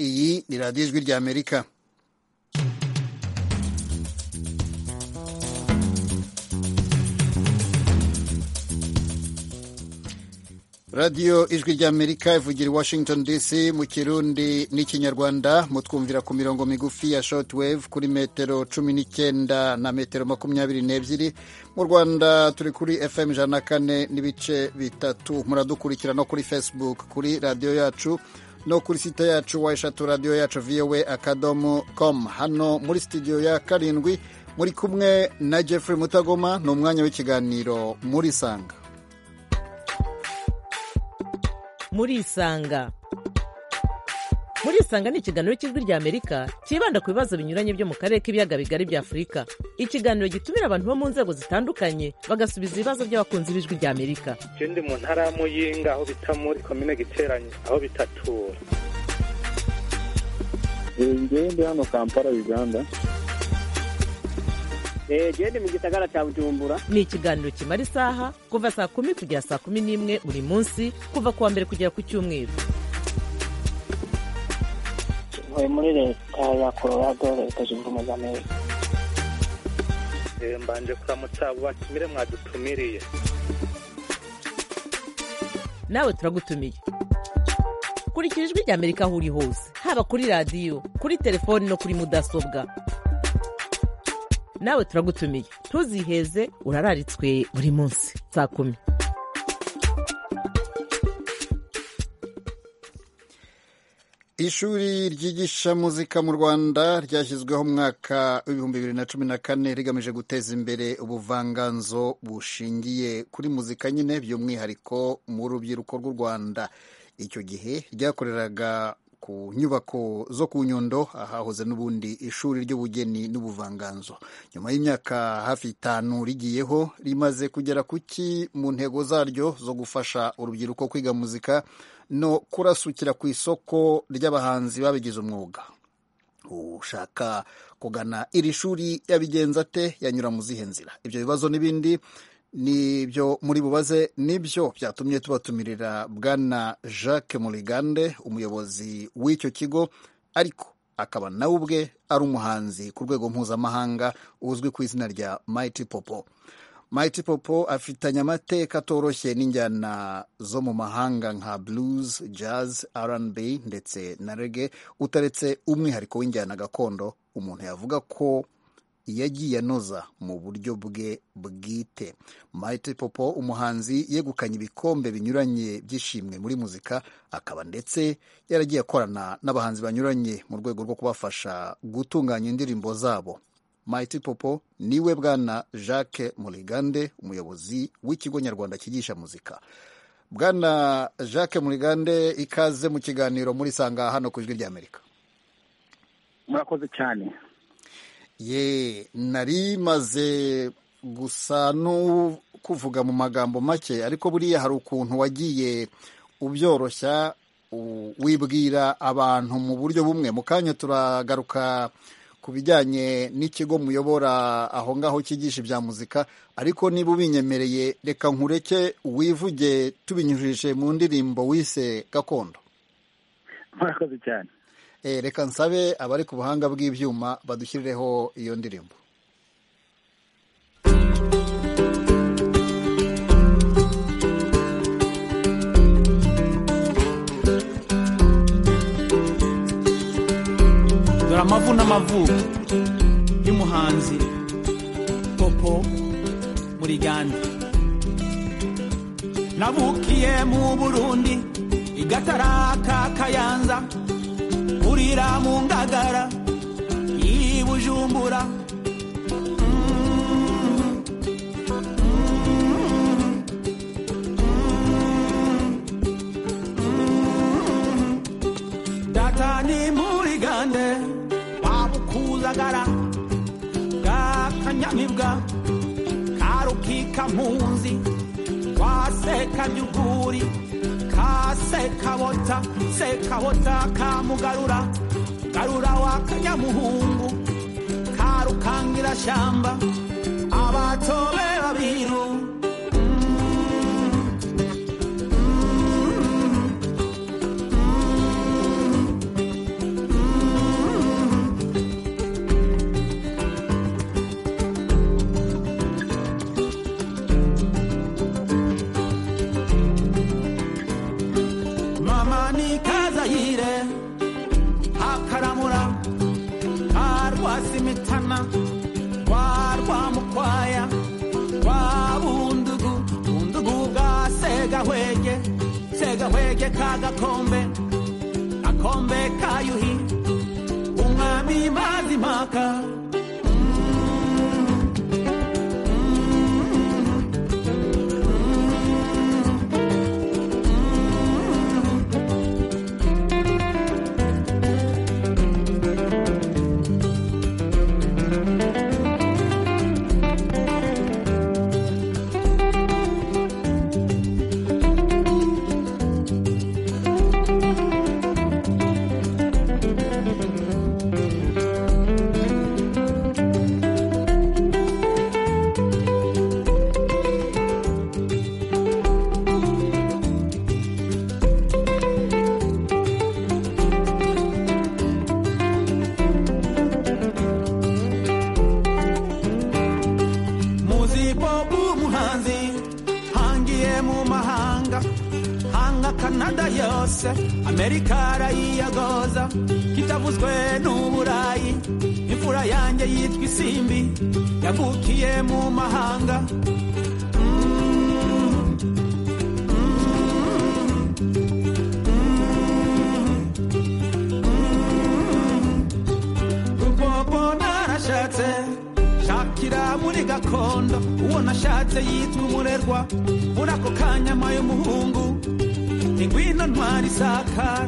iyi ni radiyo ijwi ry'amerika radiyo ijwi ry'amerika ivugira i washington dc mu kirundi n'ikinyarwanda mutwumvira ku mirongo migufi ya shortwave kuri metero cumi n'icyenda na metero makumyabiri n'ebyiri mu rwanda turi kuri fm ijana na kane n'ibice bitatu muradukurikira no kuri facebook kuri radiyo yacu no kuri site yacu wa eshatu radiyo yacu voa akadomo com hano muri studio ya karindwi muri kumwe na jeffrey mutagoma ni umwanya w'ikiganiro muri sanga murisanga murisanga ni ikiganiro cy'ijwi ry'amerika cyibanda ku bibazo binyuranye byo mu karere k'ibiyaga bigari bya afurika ikiganiro gitumira abantu bo mu nzego zitandukanye bagasubiza ibibazo by'abakunzi b'ijwi ry'amerika ikindi mu ntara ya muyinga aho bita muri komine giteranye aho bitatura ngende hano kampala uganda gende mu gisagara cya bujumbura ni ikiganiro kimara isaha kuva saa kumi kugera saa kumi n'imwe buri munsi kuva ku wa mbere kugera ku cyumweru mvuye muri leta ya colorado leta zunze ubumwe z'amerika Eh, mbanje kuramutsa abo batumire mwadutumiriye nawe turagutumiye kurikira ijwi ry'amerika aho uri hose haba kuri radiyo kuri telefoni no kuri mudasobwa nawe turagutumiye ntuziheze urararitswe buri munsi saa kumi ishuri ryigisha muzika mu rwanda ryashyizweho mu mwaka w'ibihumbi bibiri na cumi na kane rigamije guteza imbere ubuvanganzo bushingiye kuri muzika nyine by'umwihariko mu rubyiruko rw'u rwanda icyo gihe ryakoreraga ku nyubako zo ku nyundo ahahoze n'ubundi ishuri ry'ubugeni n'ubuvanganzo nyuma y'imyaka hafi itanu rigiyeho rimaze kugera ku ki mu ntego zaryo zo gufasha urubyiruko kwiga muzika no kurasukira ku isoko ry'abahanzi babigize umwuga ushaka kugana iri shuri yabigenza ate yanyura mu zihe nzira ibyo bibazo n'ibindi nibyo muri bubaze nibyo byatumye tubatumirira bwana jacques murigande umuyobozi w'icyo kigo ariko akaba nawe ubwe ari umuhanzi ku rwego mpuzamahanga uzwi ku izina rya mighty popo mighty popo afitanye amateka atoroshye n'injyana zo mu mahanga nka blues jazz rnb ndetse na rege utaretse umwihariko w'injyana gakondo umuntu yavuga ko yagiye anoza mu buryo bwe bwite mighty popo umuhanzi yegukanye ibikombe binyuranye by'ishimwe muri muzika akaba ndetse yaragiye akorana n'abahanzi banyuranye mu rwego rwo kubafasha gutunganya indirimbo zabo mighty popo niwe bwana jacques murigande umuyobozi w'ikigo nyarwanda cyigisha muzika bwana jacques murigande ikaze mu kiganiro muri sanga hano ku ijwi ry'amerika murakoze cyane ye nari maze gusa no kuvuga mu magambo make ariko buriya hari ukuntu wagiye ubyoroshya u- wibwira abantu mu buryo bumwe mu kanya turagaruka ku bijyanye n'ikigo muyobora aho ngaho cyigisha ibya muzika ariko niba ubinyemereye reka nkureke wivuge tubinyujije mu ndirimbo wise gakondo murakoze cyane Eh, reka nsabe abari ku buhanga bw'ibyuma badushyirireho iyo ndirimbo dore amavu n'amavuko y'umuhanzi popo murigande nabukiye mu burundi igataraka kayanza burira mu ngagara y'i bujumbura data ni murigande wabukuzagara bwakanyamibwa karukika mpunzi waseka by'ukuri kasekabota sekabota kamugarura garura wakanyamuhungu karukangira shyamba abatobe babiru ni kazayire hakaramura ka rwasimitana rwa rwamukwaya rwa bundugu bundugu bwa segahwege segahwege ka gakombe gakombe ka yuhi umwami mazimaka muzi bob umuhanzi hangiye mu mahanga hanga kanada yose amerika arayiyagoza kitavuzwe n'uburayi imfura yanjye yitwa isimbi yavukiye mu mahanga Bobo narashatse shakira muri gakondo uwo nashatse yitwa umurerwa muri ako kanyama y'umuhungu ingwino ntwari isakara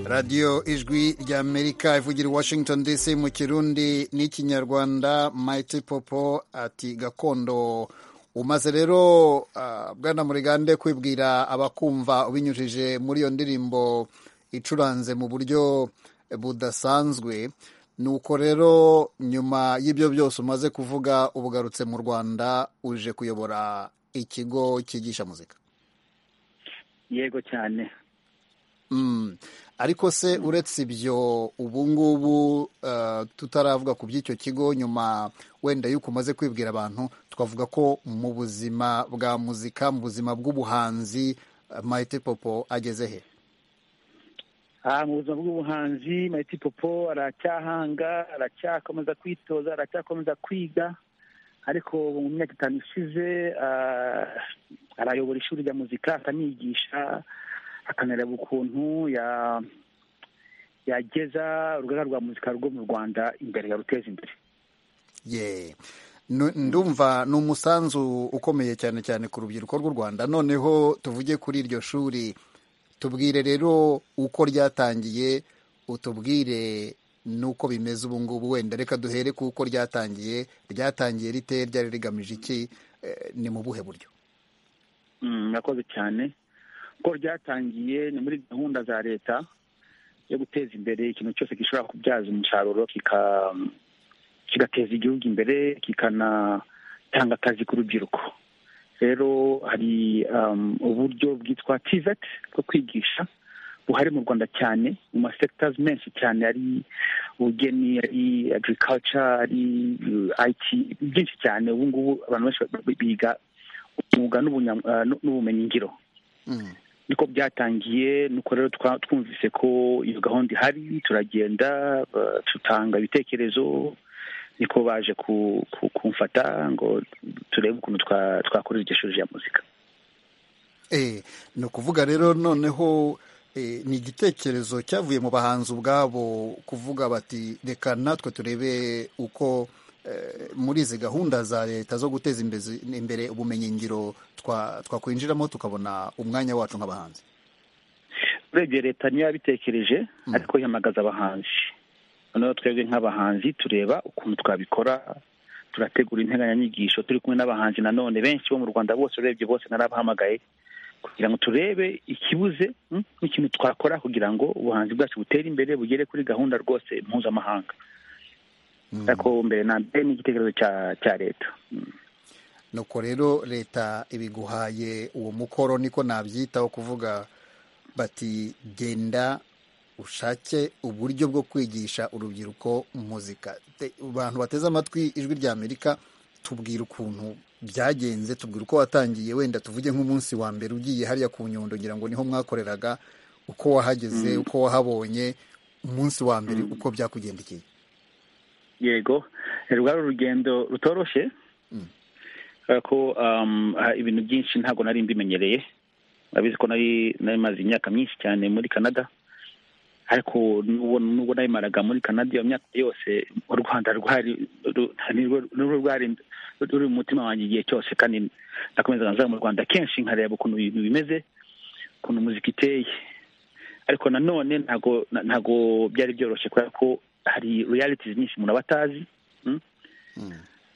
radiyo ijwi ry'amerika ivugira i washington dc mu kirundi n'ikinyarwanda mayiti popo ati gakondo umaze rero ah, bwana murigande kwibwira abakumva ubinyujije muri iyo ndirimbo icuranze mu buryo budasanzwe nuko rero nyuma y'ibyo byose umaze kuvuga ubugarutse mu rwanda uje kuyobora ikigo cyigisha muzika yego cyane Mm. ariko se uretse ibyo ubu ngubu eh, tutaravuga ku by'icyo kigo nyuma wenda yuko umaze kwibwira abantu twavuga ko mu buzima bwa muzika mu buzima bw'ubuhanzi eh, Maite Popo ageze he aha mu buzima bw'ubuhanzi mayiti popo aracyahanga aracyakomeza kwitoza aracyakomeza kwiga ariko ubu mu myaka itanu ishize ah, arayobora ishuri rya muzika akanigisha akanareba ukuntu ya- yageza urugaga rwa muzika rwo mu rwanda imbere yaruteza imbere ye Nu- ndumva ni umusanzu ukomeye cyane cyane ku rubyiruko rw'u rwanda noneho tuvuge kuri iryo shuri tubwire rero uko ryatangiye utubwire n'uko bimeze ubu ngubu wenda reka duhere ku uko ryatangiye ryatangiye rite ryari rigamije iki Eh, ni mu buhe buryo Mm, murakoze cyane ko ryatangiye ni muri gahunda za leta yo guteza imbere ikintu cyose gishobora kubyaza umusaruro kika- kigateza igihugu imbere kikanatanga akazi ku rubyiruko rero hari um, uburyo bwitwa TVET bwo kwigisha buhari mu rwanda cyane mu masectors menshi cyane ari ubugeni ari agriculture ari uh, IT byinshi cyane ubu ngubu abantu benshi ba- ba- biga umwuga n'ubunya- ah, n'u- n'ubumenyingiro Mm. niko byatangiye nuko rero twa- twumvise ko iyo gahunda ihari turagenda ah, tutanga ibitekerezo niko baje ku- ku- kumfata ngo turebe ukuntu twa- twakorera iryo shuri rya muzika Eh, ni ukuvuga rero noneho eh, ni igitekerezo cyavuye mu bahanzi ubwabo kuvuga bati reka natwe turebe uko eh, muri izi gahunda za leta zo guteza imbezi- imbere ubumenyingiro twa- twakwinjiramo tukabona umwanya wacu nk'abahanzi urebye leta niyo yabitekereje ariko yamagaza abahanzi noneho twebwe nk'abahanzi tureba ukuntu twabikora turategura integanyanyigisho turi kumwe n'abahanzi nanone benshi bo mu rwanda bose urebye bose narabahamagaye kugira ngo turebe ikibuze mm, n'ikintu twakora kugira ngo ubuhanzi bwacu butere imbere bugere kuri gahunda rwose mpuzamahanga ariko mbere na mbere ni igitekerezo cya cya leta nuko rero leta ibiguhaye uwo mukoro niko nabyitaho kuvuga bati genda ushake uburyo bwo kwigisha urubyiruko muzika Te- abantu bateze amatwi ijwi rya amerika tubwira ukuntu byagenze tubwira uko watangiye wenda tuvuge nk'umunsi wa mbere ugiye hariya ku nyundo ngira ngo niho mwakoreraga uko wahageze uko wahabonye umunsi wa mbere uko byakugendekeye yego Eh, rwari urugendo rutoroshye kubera ko um, ah, ibintu byinshi ntabwo nari mbimenyereye urabizi ko nari nari maze imyaka myinshi cyane muri canada ariko n'ubwo n'ubwo nayimaraga muri canada iyo myaka yose u rwanda rwari ru- nirwo- nirwo rwari ruri mu mutima wanjye igihe cyose kandi nakomezaga nza mu rwanda kenshi nkareba ukuntu ibintu bimeze ukuntu muzika iteye ariko nanone ntago na- ntago byari byoroshye kubera ko hari realities nyinshi umuntu aba atazi mm?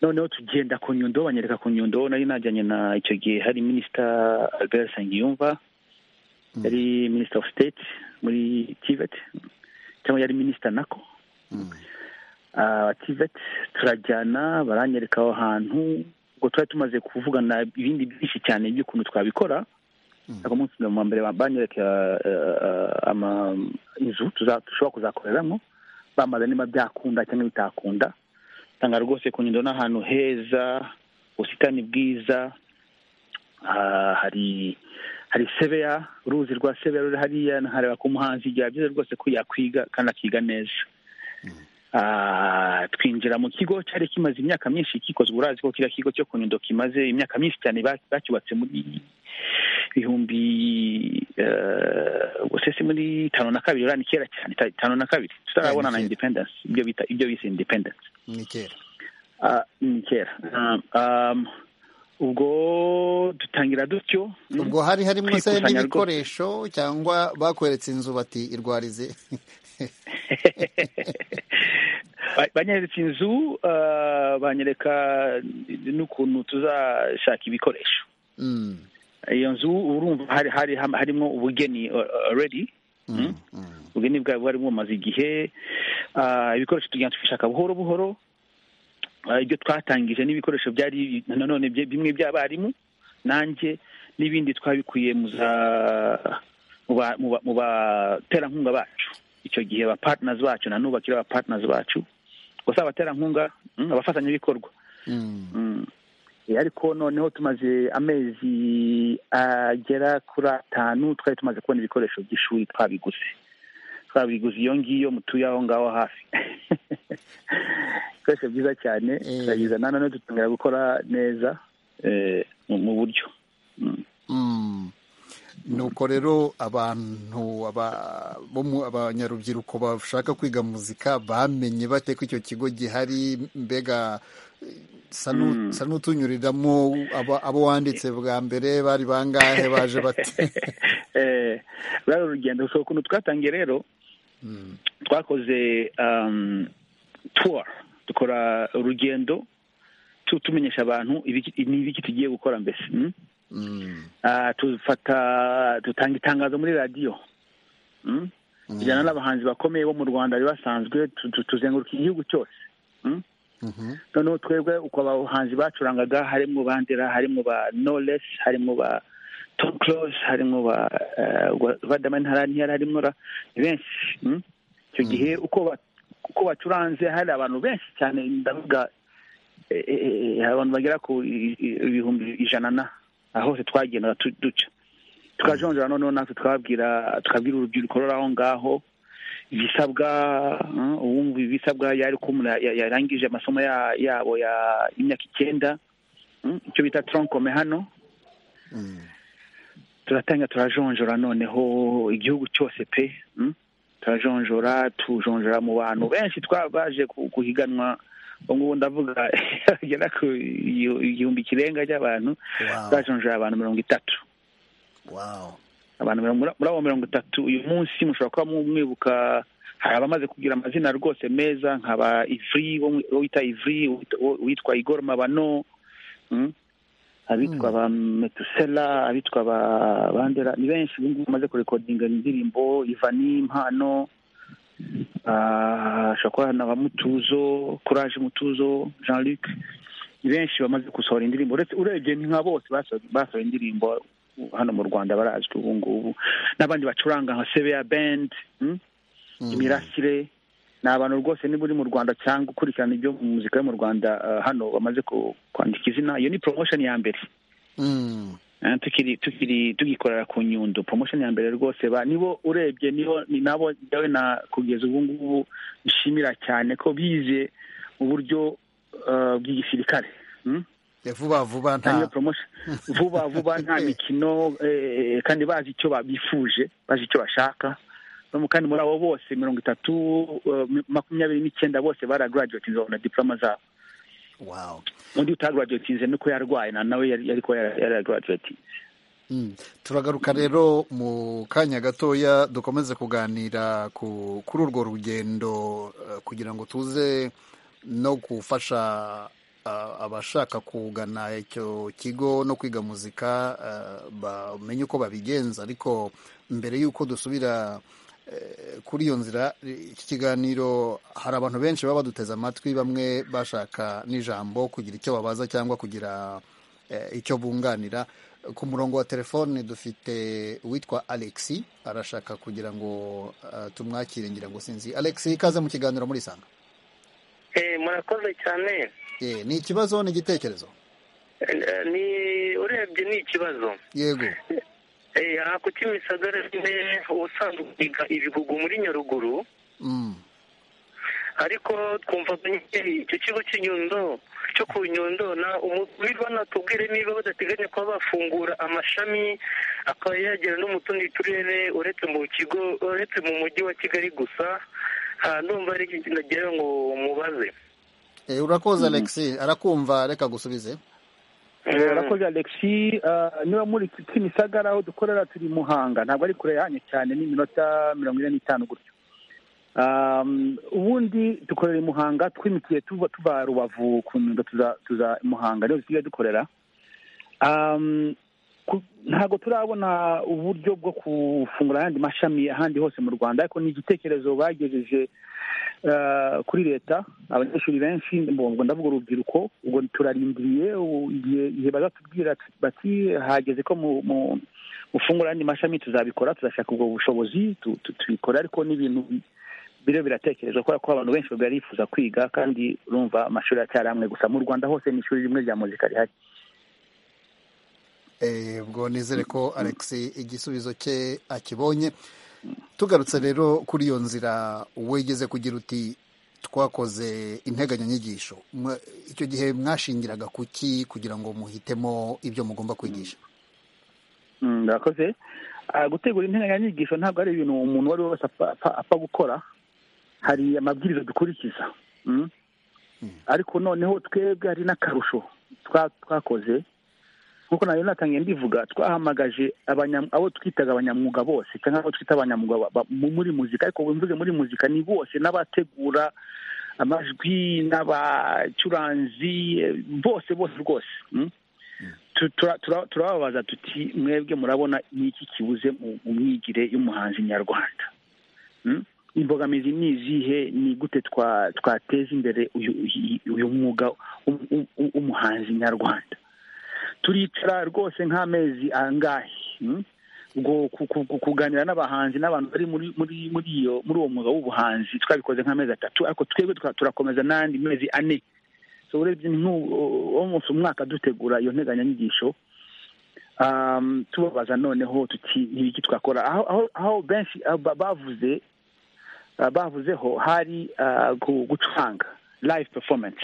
noneho tugenda ku nyundo banyereka ku nyundo nari najyanye na icyo gihe hari minisita albert nsengiyumva yari minisita of state muri tivet cyangwa yari minisita nako Ah, tivet turajyana baranyereka aho hantu ubwo twari tumaze kuvugana ibindi byinshi cyane by'ukuntu twabikora ako munsi wa mbere banyereka eh, eh, ama- inzu tuza- dushobora kuzakoreramo bamaze niba byakunda cyangwa bitakunda tanga rwose ku nyundo n'ahantu heza ubusitani bwiza ah, hari hari sebeya uruzi rwa sebeya ruri hariya nkareba ko umuhanzi byaba byiza rwose ko yakwiga kandi akiga neza Ah, twinjira mu kigo cyari kimaze imyaka myinshi kikozwe urazi ko kiriya kigo cyo ku nyundo kimaze imyaka myinshi cyane ba- bacyubatse muri bihumbi eh, ubwo se si muri tano na kabiri urani kera cyane ta- tano na kabiri tutarabona na kera. independence ibyo bita ibyo bise independence ni kera Ah, ni kera Um, um, ubwo dutangira dutyo mm, ubwo hari harimo se kwikusanya n'ibikoresho cyangwa bakweretse inzu bati irwarize Ba- banyeretse inzu ah, banyereka n'ukuntu tuzashaka ibikoresho Mm, iyo nzu urumva hari hari ham- harimo ubugeni uh, uh, already Mm. ubugeni bwari bwari bumaze igihe Ah, ibikoresho tugenda tubishaka buhoro buhoro Ah, ibyo twatangije n'ibikoresho byari nanone bye- bimwe by'abarimu nanjye n'ibindi twabikuye mu za- mu ba- mu ba- mu baterankunga bacu icyo gihe ba partners bacu na n'ubu bakiri ba partners bacu gusa abaterankunga mm, abafatanyabikorwa mm, Mm. Eh, ariko noneho tumaze amezi agera kuri atanu twari tumaze kubona ibikoresho by'ishuri twabiguze twabiguze iyo ngiyo mutuye aho ngaho hafi ibikoresho byiza cyane Eh. turabizana noneho dutangira gukora neza eh, mu- mu buryo Mm. mm. nuko rero abantu aba- bo mu- abanyarubyiruko bashaka kwiga muzika bamenye bate ko icyo kigo gihari mbega eh, sa nu- sa n'utunyuriramo abo abo wanditse bwa mbere bari bangahe baje bate Eh, ruriya ni urugendo so ukuntu twatangiye rero twakoze um, tour dukora urugendo tu- tumenyesha abantu ibiki- ni ibiki tugiye gukora mbese mm? Mm, Ah, tufata dutanga itangazo muri radiyo mm? tujyana n'abahanzi bakomeye bo mu rwanda bari basanzwe tu- tu- tuzenguruka igihugu cyose mm? mhm, noneho twebwe uko abahanzi bacurangaga harimo bandera harimo ba knowless harimo ba tom close harimo ba eh, wa- badamani ntarani yari harimo ra- ni benshi mm? icyo gihe uko ba- uko bacuranze hari abantu benshi cyane ndavuga eh, eh, eh, hari abantu bagera ku i- i- ibihumbi ijana na aho hose twagendaga tu- duca tukajonjora noneho natwe twabwira tukabwira urubyiruko ruri aho ngaho ibisabwa mm, uwumva ibisabwa yari ko umuntu ya- yarangije amasomo ya- yabo ya y'imyaka icyenda mm, icyo bita tronkome hano mm, turatanga turajonjora noneho igihugu cyose pe mm? turajonjora tujonjora mu bantu benshi twabaje ku- guhiganwa ubu ngubu ndavuga bagera ku igihu- igihumbi kirenga cy'abantu Wow. twajonjora abantu mirongo itatu wow. abantu mirongo- muri muri abo mirongo itatu uyu munsi mushobora kuba mu- mwibuka hari abamaze kugira amazina rwose meza nkaba ivri wo mu- uwo wita ivri uwita- uwo- uwitwa igor mabano mm? abitwa ba metusela abitwa ba bandera ni benshi ubu ngubu bamaze kurekodinga indirimbo ivani impano ah, hashobora kuba na ba mutuzo courage mutuzo jean luc ni benshi bamaze gusohora indirimbo uretse urebye ni nka bose baso- basohoye indirimbo hano mu rwanda barazwi ubu ngubu n'abandi bacuranga nka sebeya bendi imirasire ni abantu rwose niba uri mu rwanda cyangwa ukurikirana ibyo mu muzika yo mu rwanda eh, hano bamaze ku- kwandika izina iyo ni promotion ya mbere Mm. Eh, tukiri tukiri tugikorera ku nyundo promotion ya mbere rwose ba nibo urebye nibo ni nabo dawe na kugeza ubu ngubu nshimira cyane ko bize uburyo eh, bw'igisirikare hmm? Ya vuba vuba Kandi iyo nta promotion vuba vuba nta mikino eh, kandi bazi icyo babifuje bazi icyo bashaka no mu- kandi muri abo bose mirongo itatu eh, makumyabiri n'icyenda bose baragaraduwatinze babona diploma zabo wow. undi utagaraduwatinze nuko yarwaye na nawe yari ariko yaragaraduwatinze Mm. turagaruka rero mu kanya gatoya dukomeze kuganira ku, kuri urwo rugendo eh, kugira ngo tuze no gufasha ah, abashaka kugana icyo kigo no kwiga muzika ah, bamenye uko babigenza ariko mbere y'uko dusubira eh, kuri iyo nzira eh, iki kiganiro hari abantu benshi baba baduteze amatwi bamwe bashaka n'ijambo kugira icyo babaza cyangwa kugira eh, icyo bunganira ku murongo wa telefone dufite uwitwa alexi arashaka kugira ngo eh, tumwakire ngira ngo sinzi alexi ikaze mu kiganiro muri sanga Eh, murakoze cyane Eh, ni ikibazo ni igitekerezo Eh, eh, ni urebye ni ikibazo yego Eh, aha ku Kimisagara nyine ubusanzwe twiga ibihugu muri Nyaruguru Mm. ariko twumvaga nyine icyo kigo cy'inyundo cyo ku Nyondona umubirwa natubwire niba badateganya kuba bafungura amashami akaba yagera no mu tundi turere uretse mu kigo uretse mu mujyi wa Kigali gusa ah, ndumva ari ikintu nagira ngo mubaze Eh, urakoze alexi arakumva reka gusubize Eh, urakoze alexi Eh, niba muri kimisagara aho dukorera turi muhanga ntabwo ari kure yanyu cyane ni iminota mirongo ine n'itanu gutyo Um, ubundi dukorera i muhanga twimikiye tuva tuva rubavu ku nyundo tuza tuza i muhanga niho dusigaye dukorera Um, ku- ntabwo turabona uburyo bwo gufungura ayandi mashami ahandi hose mu rwanda ariko ni igitekerezo bagejeje eh, kuri leta abanyeshuri benshi mbongo ndavuga urubyiruko ubwo turarindiriye u- igihe igihe bazatubwira bati hageze ko mu- mu- mufungura ayandi mashami tuzabikora tuzashaka ubwo bushobozi tu- tu- tubikora ariko n'ibintu biriho biratekerezwa kubera ko abantu benshi bari bifuza kwiga kandi urumva amashuri aracyari amwe gusa mu rwanda hose ni ishuri rimwe rya muzika rihari Eh, ubwo nizere ko alex igisubizo cye akibonye tugarutse rero kuri iyo nzira wigeze kugira uti twakoze integanyanyigisho Mwa- icyo gihe mwashingiraga ku ki kugira ngo muhitemo ibyo mugomba kwigisha Mm, murakoze Ah, gutegura integanyanyigisho ntabwo ari ibintu umuntu uwo ari we wese apfa- apfa- apfa gukora hari amabwiriza dukurikiza Mm. ariko noneho twebwe hari n'akarusho twa- twakoze nk'uko nayo natangiye mbivuga twahamagaje abanya- abo twitaga abanyamwuga bose cyangwa abo twita abanyamwuga ba- ba- mu- muri muzika ariko mvuze muri muzika ni bose n'abategura amajwi n'abacuranzi eh, bose bose rwose Mm. Tu- tura- tura- turababaza tuti mwebwe murabona ni iki kibuze mu mu myigire y'umuhanzi nyarwanda Mm? imbogamizi ni izihe ni gute twa- twateza imbere uyu uyu- uyu mwuga w'u- w'u- w'u- w'umuhanzi nyarwanda turicara rwose nk'amezi angahe mm? ubwo ku- ku- ku- kuganira n'abahanzi n'abantu bari muri muri muri iyo muri uwo mwuga w'ubuhanzi twabikoze nk'amezi atatu ariko twebwe tuka- turakomeza n'andi mezi ane so urebye nk'umunsi umwaka dutegura iyo nteganyanyigisho um, tubabaza noneho tuti ni iki twakora aho aho- aho benshi ah, ba- bavuze ah, bavuzeho hari ah, gu- gucuranga live performance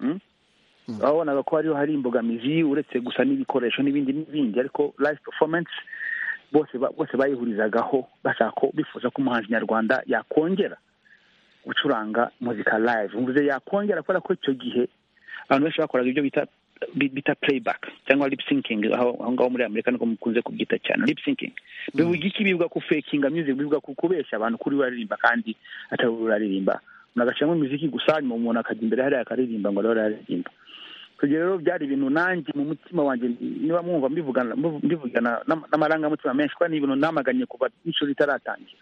Mm? babonaga ko hariho hari imbogamizi uretse gusa n'ibikoresho n'ibindi n'ibindi ariko live performance bose ba- bose bayihurizagaho bashaka ko bifuza ko umuhanzi nyarwanda yakongera gucuranga muzika live mvuze yakongera kubera ko icyo gihe abantu benshi bakoraga ibyo bita bi- bita playback cyangwa lip syncing aho aho ngaho muri amerika niko mukunze kubyita cyane lip syncing bivuga iki bivuga ku fakinga music bivuga ku kubeshya abantu kuri uraririmba kandi atari we uraririmba umuntu agashyiramo imiziki gusa nyuma umuntu akajya imbere hariya akaririmba ngo ariho araririmba ibyo rero byari ibintu nanjye mu mutima wanjye niba mwumva mbivugana mbivugana n'ama- n'amarangamutima menshi kuko ni ibintu namaganye kuva n'ishuri ritaratangira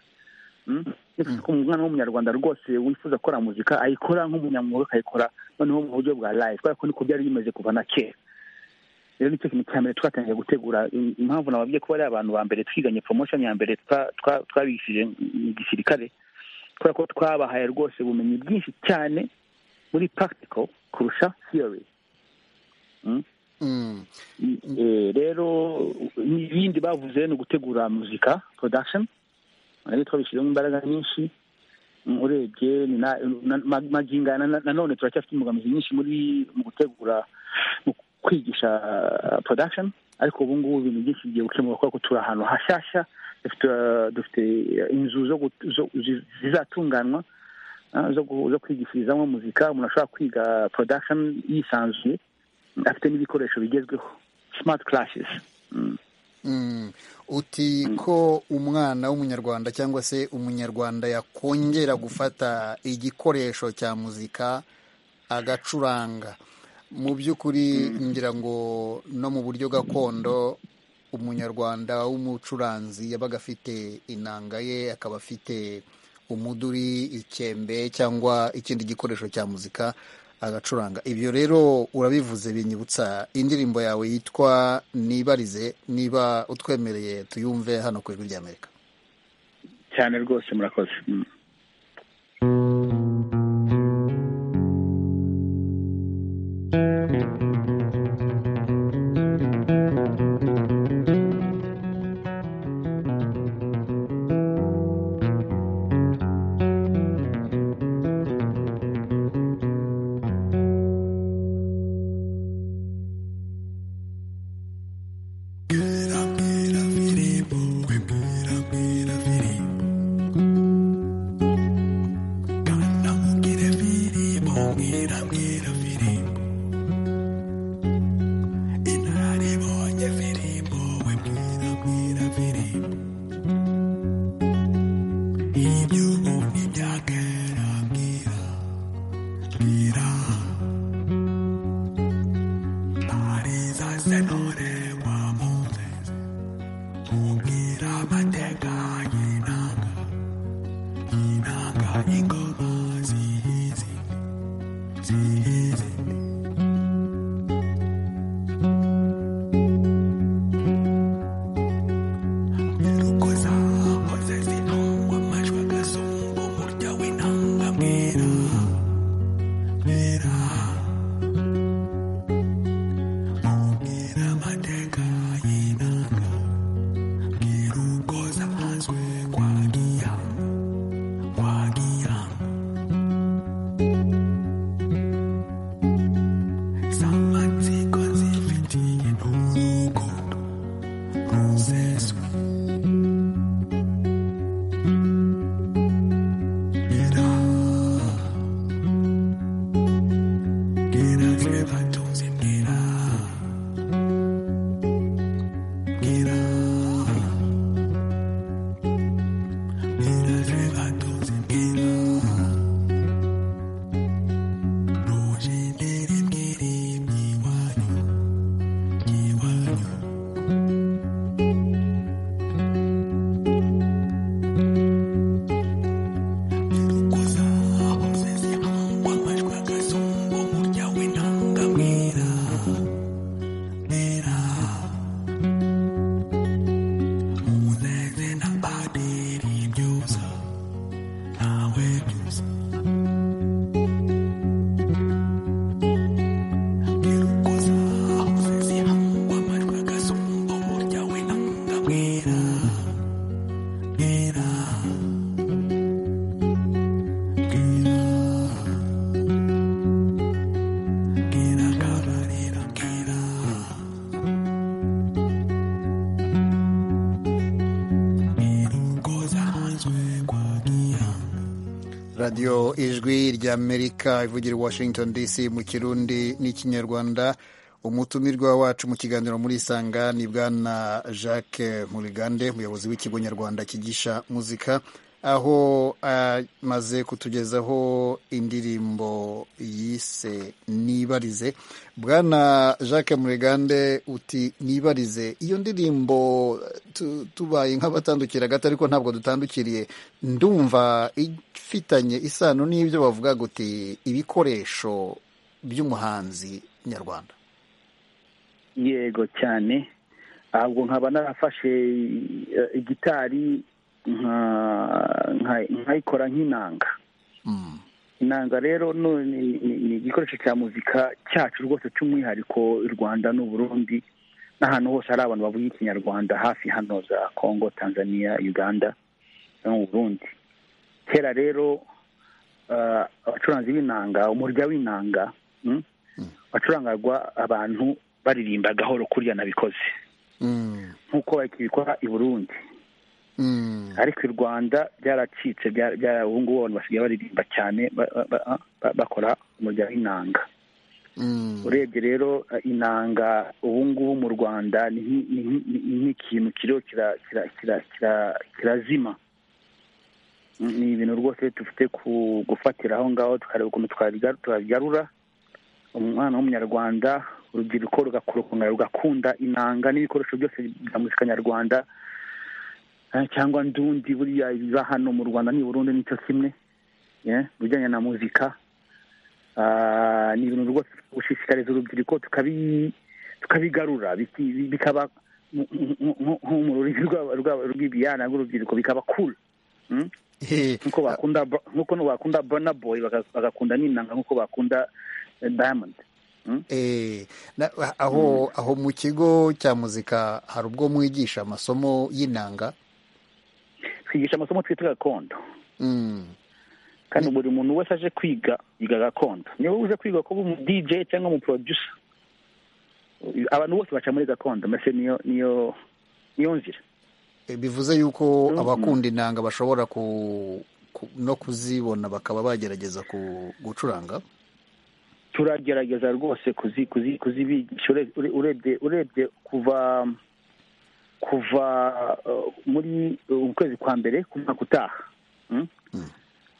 umwana w'umunyarwanda rwose wifuza gukora muzika ayikora nk'umunyamwuga akayikora noneho mu buryo bwa live kubera ko niko byari bimeze kuva na kera rero nicyo kintu cya mbere twatangiye gutegura impamvu nababwiye ko bari abantu ba mbere twiganye promotion ya mbere twabigishije mu gisirikare kubera ko twabahaye rwose ubumenyi bwinshi cyane muri practical kurusha theory rero ibindi bavuze ni ugutegura muzika production ariko twabishyizemo imbaraga nyinshi urebye maginga nanone turacyafite imbogamizi nyinshi muri mu gutegura mu kwigisha production ariko ubu ngubu ibintu byinshi bigiye gukemuka kubera ko turi ahantu hashyashya dufite inzu zizatunganywa zo kwigishirizamo muzika umuntu ashobora kwiga production yisanzuye afite n'ibikoresho bigezweho smart classes uti ko umwana w'umunyarwanda cyangwa se umunyarwanda yakongera gufata igikoresho cya muzika agacuranga mu by'ukuri ngira ngo no mu buryo gakondo umunyarwanda w'umucuranzi yabaga afite inanga ye akaba afite umuduri ikembe cyangwa ikindi gikoresho cya muzika agacuranga ibyo rero urabivuze binyibutsa indirimbo yawe yitwa nibarize niba utwemereye tuyumve hano ku ijwi ry'amerika cyane rwose murakoze radiyo ijwi ry'amerika ivugira washington dc mu kirundi n'ikinyarwanda umutumirwa wacu mu kiganiro muri isanga ni bwana jacques nkurigande umuyobozi w'ikigo nyarwanda kigisha muzika aho amaze kutugezaho indirimbo yise nibarize bwana jacques muregande uti nibarize iyo ndirimbo tu- tubaye nk'abatandukira gato ariko ntabwo dutandukiriye ndumva ifitanye isano n'ibyo bavuga uti ibikoresho by'umuhanzi nyarwanda yego cyane ahubwo nkaba narafashe eh, igitari nka- nka- nkayikora nk'inanga Mm. inanga rero no- ni ni- ni igikoresho cya muzika cyacu rwose cy'umwihariko u rwanda n'u burundi n'ahantu hose hari abantu bavuga ikinyarwanda hafi hano za congo tanzania uganda no mu burundi kera rero ah, abacuranzi b'inanga umurya w'inanga mm, wacurangagwa abantu baririmba gahoro kuriya nabikoze Mm. nk'uko bakibikora i burundi Mm. ariko i rwanda byaracitse byara- byara- ubu ngubu abantu basigaye baririmba cyane ba- ba- ba- ba- bakora umurya w'inanga Mm. urebye rero eh, inanga ubu ngubu mu rwanda ni nk'i- ni nk'i- ni- ni nk'ikintu kiriho kira- kira- kira- kira- kirazima ni ibintu rwose dufite ku- gufatira aho ngaho tukareba ukuntu twabiga- twabigarura umwana w'umunyarwanda urubyiruko rugakurukungana rugakunda inanga n'ibikoresho byose bya muzika nyarwanda eh, cyangwa ndundi buriya ibiba hano mu rwanda n'i burundi nicyo kimwe eh, mu bijyanye na muzika Ah, ni ibintu rwose gushishikariza urubyiruko tukabi- tukabigarura biki- bi- bikaba nk- nk- nk- nko mu rurimi rw'aba- rw'aba- rw'ibiyana rw'urubyiruko bikaba cool Mm? Eh, nk'uko bakunda Bro- nk'uko bakunda Burna Boy baga- bagakunda n'inanga nk'uko bakunda eh, Diamond eh, na- aho aho mu kigo cya muzika hari ubwo mwigisha amasomo y'inanga twigisha amasomo twita gakondo Mm. kandi buri muntu wese aje kwiga yiga gakondo niba uje kwiga kuba umu DJ cyangwa umu producer abantu bose baca muri gakondo mbese niyo niyo niyo nzira Eh, bivuze yuko abakunda inanga bashobora ku, ku no kuzibona bakaba bagerageza ku, gucuranga turagerageza rwose kuzi- kuzi- kuzibigisha Ure- ure- urebye urebye kuva kuva uh, muri uh, mu kwezi kwa mbere ku mwaka utaha Mm?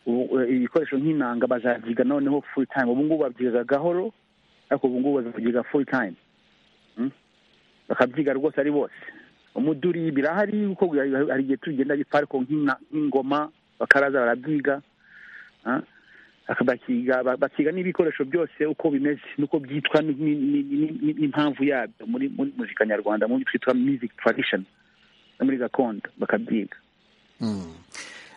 Ubu- uh, ibikoresho nk'inanga bazabyiga noneho full time ubu ngubu babyiga gahoro ariko ubu ngubu bazabyiga full time Mm? bakabyiga rwose ari bose umuduri birahari kuko hari hari igihe tugenda gipfa ariko nk'ina- nk'ingoma bakaraza barabyiga Ah? Aka- bakiga ba- bakiga n'ibikoresho byose uko bimeze n'uko byitwa ni- ni- ni- ni- ni- n'impamvu yabyo muri muri muzika nyarwanda mu byo twitwa music tradition no muri gakondo bakabyiga Mm.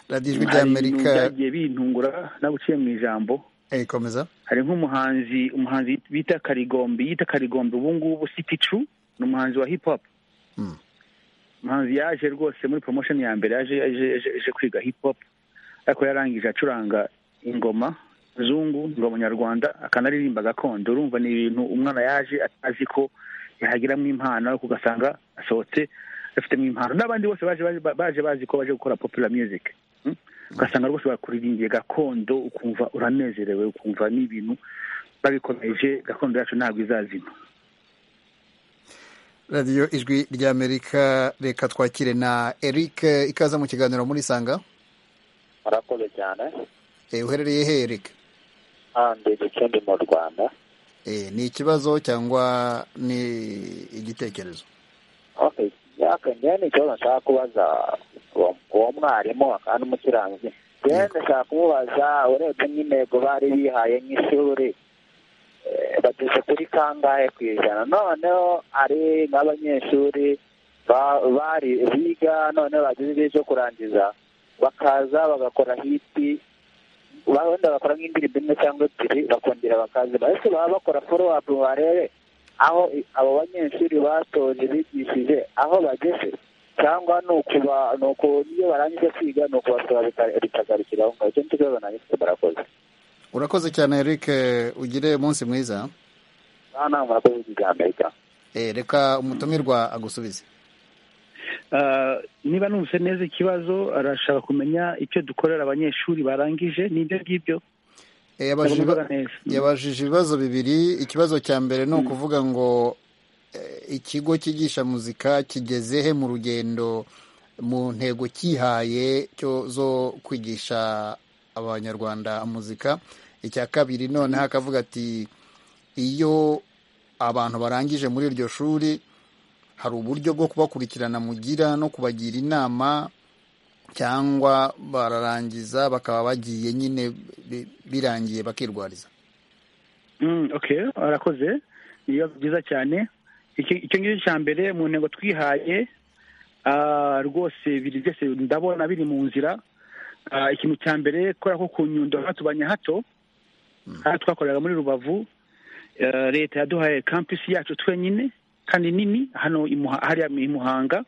radiyo ijwi hari ibintu ry'amerika byagiye bintungura nabuciye mu ijambo eh, komeza hari nk'umuhanzi umuhanzi bita karigombi yita karigombi ubu ngubu si picu ni umuhanzi wa hip hop Mm. umuhanzi yaje rwose muri promotion ya mbere yaje yaje- yaje yaje kwiga hip hop ariko yarangije acuranga ingoma zungu ingoma nyarwanda akanaririmba gakondo urumva ni ibintu umwana yaje atazi ko yahagiramo impano ariko ugasanga asohotse afitemo impano n'abandi bose baje baje- baje bazi ko baje gukora popular music Mm? ugasanga rwose bakuririmbiye gakondo ukumva uranezerewe ukumva n'ibintu babikomeje gakondo yacu ntabwo izazima radiyo ijwi ry'amerika reka twakire na eric ikaza mu kiganiro muri sanga murakoze cyane eh, uherereye he eric handi gicumbi mu rwanda eh, ni ikibazo cyangwa ni igitekerezo okay yaka njyewe ni ikibazo nshaka kubaza uwo uwo mwarimu kandi umukirangizi njyewe ndashaka kumubaza urebye n'intego bari bihaye nk'ishuri eh, bageze kuri kangahe ku ijana noneho hari n'abanyeshuri ba- bari biga noneho bageze igihe cyo kurangiza bakaza bagakora hiti ba- wenda bakora nk'indirimbo imwe cyangwa ebyiri bakongera bakaza bahise baba bakora follow up ngo barebe aho i- abo banyeshuri batoje bigishije aho bageze cyangwa ni ukuba ni uku iyo barangije kwiga ni ukubasaba bika- bikagarukira aho ngaho icyo ni ikibazo nanjye mfite murakoze urakoze cyane eric ugire umunsi mwiza aha ntabwo murakoze iby'amerika eh, reka umutumirwa agusubize Ah, niba numvise neza ikibazo arashaka kumenya icyo dukorera abanyeshuri barangije n'ibyo ngibyo Eh, yabajije Ndabivuga iba- neza. yabajije ibibazo bibiri ikibazo cya mbere ni ukuvuga ngo eh, ikigo cyigisha muzika kigeze he mu rugendo mu ntego cyihaye cyo zo kwigisha abanyarwanda muzika icya kabiri noneho akavuga ati iyo abantu barangije muri iryo shuri hari uburyo bwo kubakurikirana mugira no kubagira inama cyangwa bararangiza bakaba bagiye nyine bi- birangiye bakirwariza Mm, okay arakoze ni ibibazo byiza cyane Iki- icyo ngicyo cya mbere mu ntego twihaye ah, rwose biri byose ndabona biri mu nzira Ah, ikintu cya mbere kubera ko ku nyundo hatubanye hato aha twakoreraga muri rubavu eh, leta yaduhaye kampisi yacu twenyine kandi nini hano i Muha- hariya i muhanga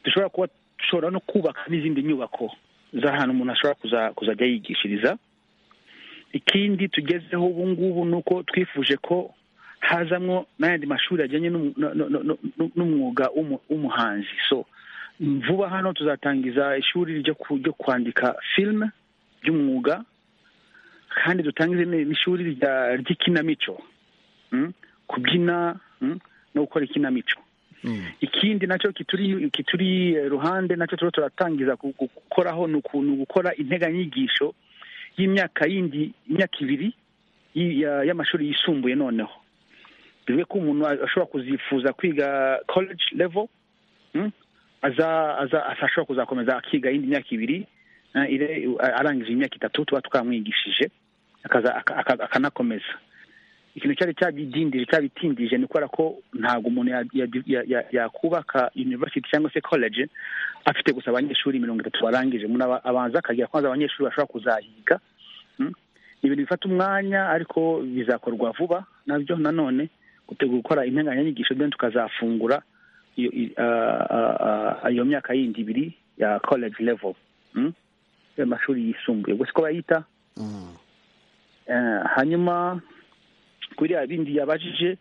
dushobora kuba dushobora no kubaka n'izindi nyubako z'ahantu umuntu ashobora kuza- kuzajya yigishiriza ikindi tugezeho ubu ngubu ni uko twifuje ko hazamwo n'ayandi mashuri ajyanye n'umu- no- no- no- no- n'umwuga w'umu- w'umuhanzi so vuba hano tuzatangiza ishuri ryo ku- ryo kwandika filime ry'umwuga kandi dutangize ni- n'ishuri rya- ry'ikinamico mm? kubyina mm? no gukora ikinamico ikindi nacyo kituri kituri eh, ruhande nacyo turiho turatangiza gu- gu- gukoraho ni uku- ni ugukora integanyigisho y'imyaka yindi imyaka ibiri y- ya- y'amashuri yisumbuye noneho bivuge ko umuntu a- ashobora kuzifuza kwiga college level mm? aza aza ashobora kuzakomeza akiga iyindi myaka ibiri eh, ire- a- arangije imyaka itatu tuba twamwigishije akaza- aka- aka- akanakomeza ikintu cyari cyabidindije cyabitindije ni kubera ko ntabwo umuntu ya- ya- ya- ya- yakubaka university cyangwa se college afite gusa abanyeshuri mirongo itatu barangije umuntu aba- abanza akagira kwanza abanyeshuri bashobora kuzahiga Mm? ni ibintu bifata umwanya ariko bizakorwa vuba nabyo nanone gutegura gukora integanyanyigisho then tukazafungura iyo i- ah, ah, ah, iyo myaka yindi ibiri ya college level Mm? amashuri yisumbuye gusa ko bayita Eh, hanyuma kuri ya bindi yabajije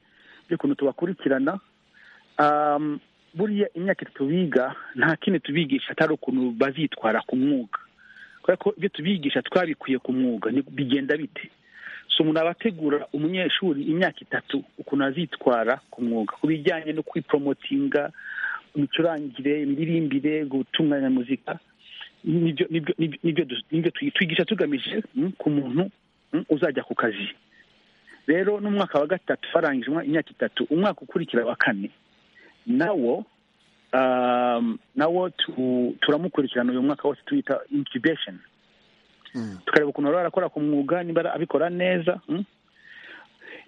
by'ukuntu tubakurikirana um, buriya imyaka itatu biga nta kindi tubigisha atari ukuntu bazitwara ku mwuga kubera ko ibyo tubigisha twabikuye ku mwuga ni- bigenda bite so umuntu aba ategura umunyeshuri imyaka itatu ukuntu azitwara ku mwuga ku bijyanye no kwiporomotinga imicurangire imiririmbire gutunganya muzika nibyo nibyo- nibyo- nibyo du- nibyo twi- twigisha tugamije mm, ku muntu mm, uzajya ku kazi rero n'umwaka wa gatatu barangije umwa- imyaka itatu umwaka ukurikira wa kane nawo um, nawo tu- turamukurikirana uyu mwaka wose tuwita incubation tukareba ukuntu baba barakora ku mwuga niba ara- abikora neza mm?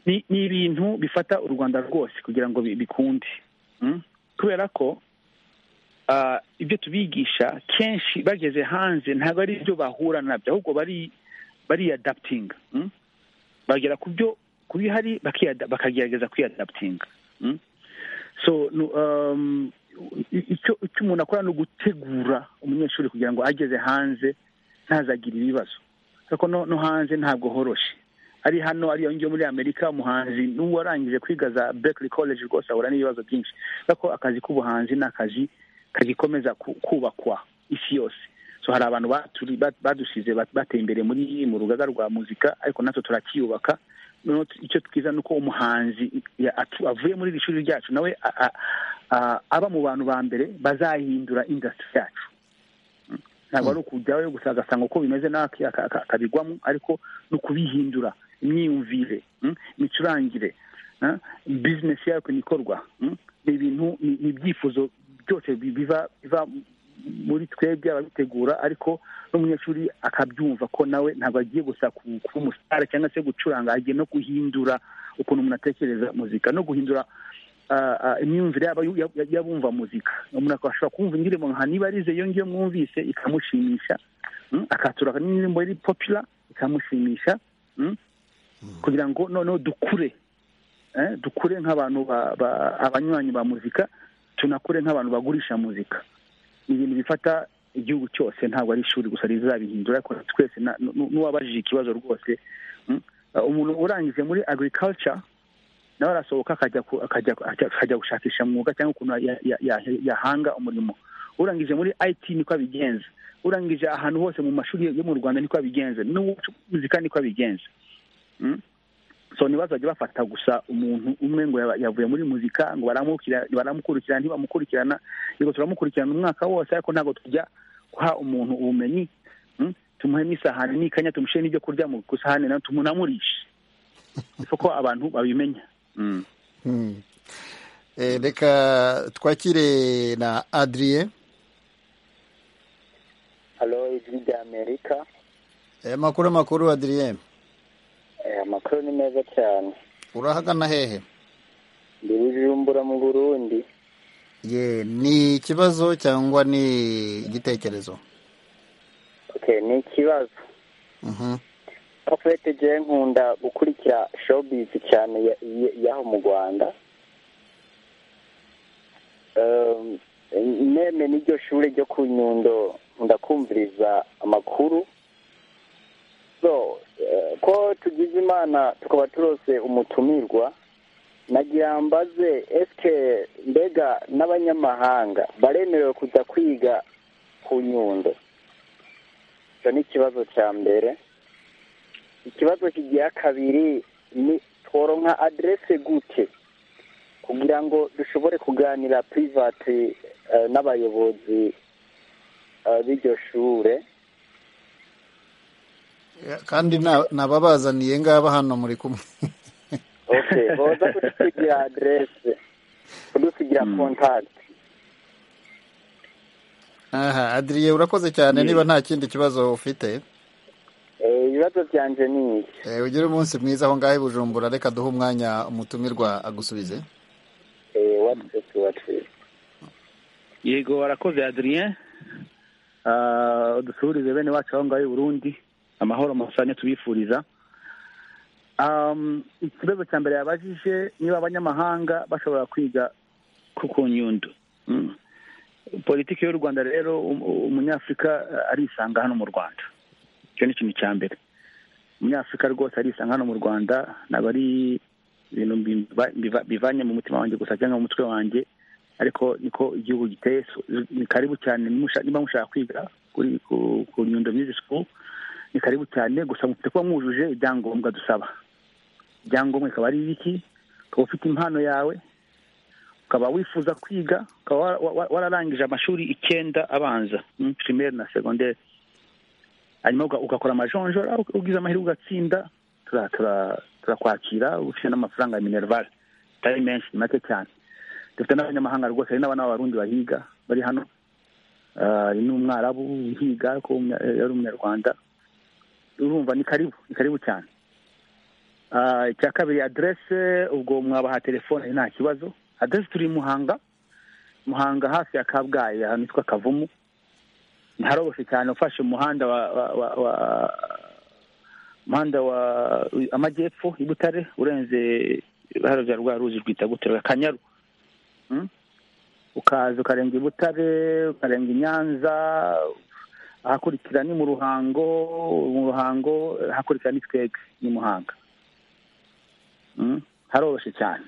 ni ni ibintu bifata u rwanda rwose kugira ngo bi- bikunde mm? kubera ko ah, ibyo tubigisha kenshi bageze hanze ntabwo ari ibyo bahura nabyo ahubwo bari bariyadaputinga mm? bagera ku byo ku bihari bakiyada- bakagerageza kwiyadaputinga mm? so nu- um, i- icyo icyo umuntu akora ni ugutegura umunyeshuri kugira ngo ageze hanze ntazagire ibibazo kuko no no hanze ntabwo horoshe ari hano ari ngiyo muri amerika umuhanzi n'uwarangije kwiga za berkeley college rwose ahura n'ibibazo byinshi kuko akazi k'ubuhanzi ni akazi kagikomeza ku- kubakwa isi yose so hari abantu baturi- ba- badusize ba- bateye imbere muri mu rugaga rwa muzika ariko natwe turakiyubaka noneho tu- icyo twiza ni uko umuhanzi ya- atu- avuye muri iri shuri ryacu nawe a- a- a- aba mu bantu ba mbere bazahindura industry yacu Mm. ntabwo ari ukujyayo gusa agasanga uko bimeze nawe aki- aka- aka- akabigwamo ariko ni ukubihindura imyiyumvire mm, imicurangire ah, bizinesi yayo ukuntu ikorwa mm. ni ibintu ni ni ibyifuzo byose bi- biva biva muri twebwe ababitegura ariko n'umunyeshuri akabyumva ko nawe ntabwo agiye gusa ku- kuba umusitari cyangwa se gucuranga agiye no guhindura ukuntu umuntu atekereza muzika no guhindura ah, ah, imyumvire yaba yu- ya- ya- y'abumva muzika umuntu akashobora kumva indirimbo nka niba arize iyo ngiyo mwumvise ikamushimisha mm, akatura n'indirimbo iri popula ikamushimisha mm, kugira ngo noneho dukure eh, dukure nk'abantu ba- ba- abanywanyi ba muzika tunakure nk'abantu bagurisha muzika ni ibintu bifata igihugu cyose ntabwo ari ishuri gusa rizabihindura ariko twese na- nu- n'uwabajije ikibazo rwose mm, umuntu urangije muri agriculture nawe arasohoka akajya ku- akajya akajya- akajya gushakisha mwuga cyangwa ukuntu ya- ya- ya- yahanga umurimo urangije muri it niko abigenza urangije ahantu hose mu mashuri yo mu rwanda niko abigenza n'uwo muzika niko abigenza Mm? so ntibazajya bafata gusa umuntu umwe ngo yaba- yavuye muri muzika ngo baramukira- baramukurikirana ntibamukurikirana yego turamukurikirana umwaka wose ariko ntabwo tujya guha umuntu ubumenyi mm, tumuhemo isahani n'ikanya tumushyire n'ibyo kurya mu ku isahani nawe tumunamurishe isoko abantu babimenya Mm. Mm. Eh, reka twakire na adriye halo ijwi rya amerika amakuru amakuru adriye Eh, amakuru ni meza cyane urahagana hehe ndi bujumbura mu burundi ye ni ikibazo cyangwa ni igitekerezo okay ni ikibazo Mhm. pafete je nkunda gukurikira showbiz cyane ya- ya- y'aho mu rwanda Um, meme n'iryo shure ryo ku nyundo ndakumviriza amakuru so eh, ko tugize imana tukaba turose umutumirwa nagira mbaze eske mbega n'abanyamahanga baremerewe kuza kwiga ku nyundo icyo ni ikibazo cya mbere ikibazo kigira kabiri ni tworonka aderese gute kugira ngo dushobore kuganira private eh, n'abayobozi eh, b'iryo shure Ya, kandi na- nababazaniye ngaba hano muri kumwe okay boza kudusigira aderese kudusigira contact aha adriye urakoze cyane niba nta kindi kibazo ufite Eh, ibibazo byanje ni iki Eh, ugire umunsi mwiza aho ngaho i bujumbura reka duhe umwanya umutumirwa agusubize Eh, what is what is yego warakoze adrien Ah, dusuhurize bene wacu aho ngaho i burundi amahoro masanya tubifuriza Um, ikibazo cya mbere yabajije niba abanyamahanga bashobora kwiga ku ku nyundo Mm. politiki y'u rwanda rero um- umunyafurika eh, arisanga hano mu rwanda icyo ni ikintu cya mbere umunyafurika rwose arisanga hano mu rwanda ntabwo ari ibintu mbiva- mbiva- bivanye mu mutima wanjye gusa cyangwa mu mutwe wanjye ariko niko igihugu giteye so- ni karibu cyane musha- niba mushaka kwiga kuri ku- ku nyundo music school ni karibu cyane gusa mufite kuba mwujuje ibyangombwa dusaba ibyangombwa bikaba ari ibiki ukaba ufite impano yawe ukaba wifuza kwiga ukaba wa- wa- wa- wararangije amashuri icyenda abanza mm, primaire na secondaire hanyuma uga- ugakora amajonjora ug- ugize amahirwe ugatsinda tura- tura- turakwakira ufite n'amafaranga ya minerval atari menshi ni make cyane dufite n'abanyamahanga rwose hari n'abana b'abarundi bahiga bari hano Ah, hari n'umwarabu uhiga ariko w'umunya- yari umunyarwanda urumva ni karibu ni karibu cyane Ah, icya kabiri aderese ubwo mwabaha telefone nta kibazo aderese turi i muhanga muhanga hafi ya kabgayi ahantu hitwa kavumu ntiharoboshe cyane ufashe umuhanda wa wa wa, wa umuhanda wa amajyepfo i butare urenze haravya rwa ruzi rwita gute rwa kanyaru ukaza ukarenga i butare ukarenga i nyanza ahakurikira ni mu ruhango mu ruhango ahakurikira ni twege ni muhanga Mm, haroroshye cyane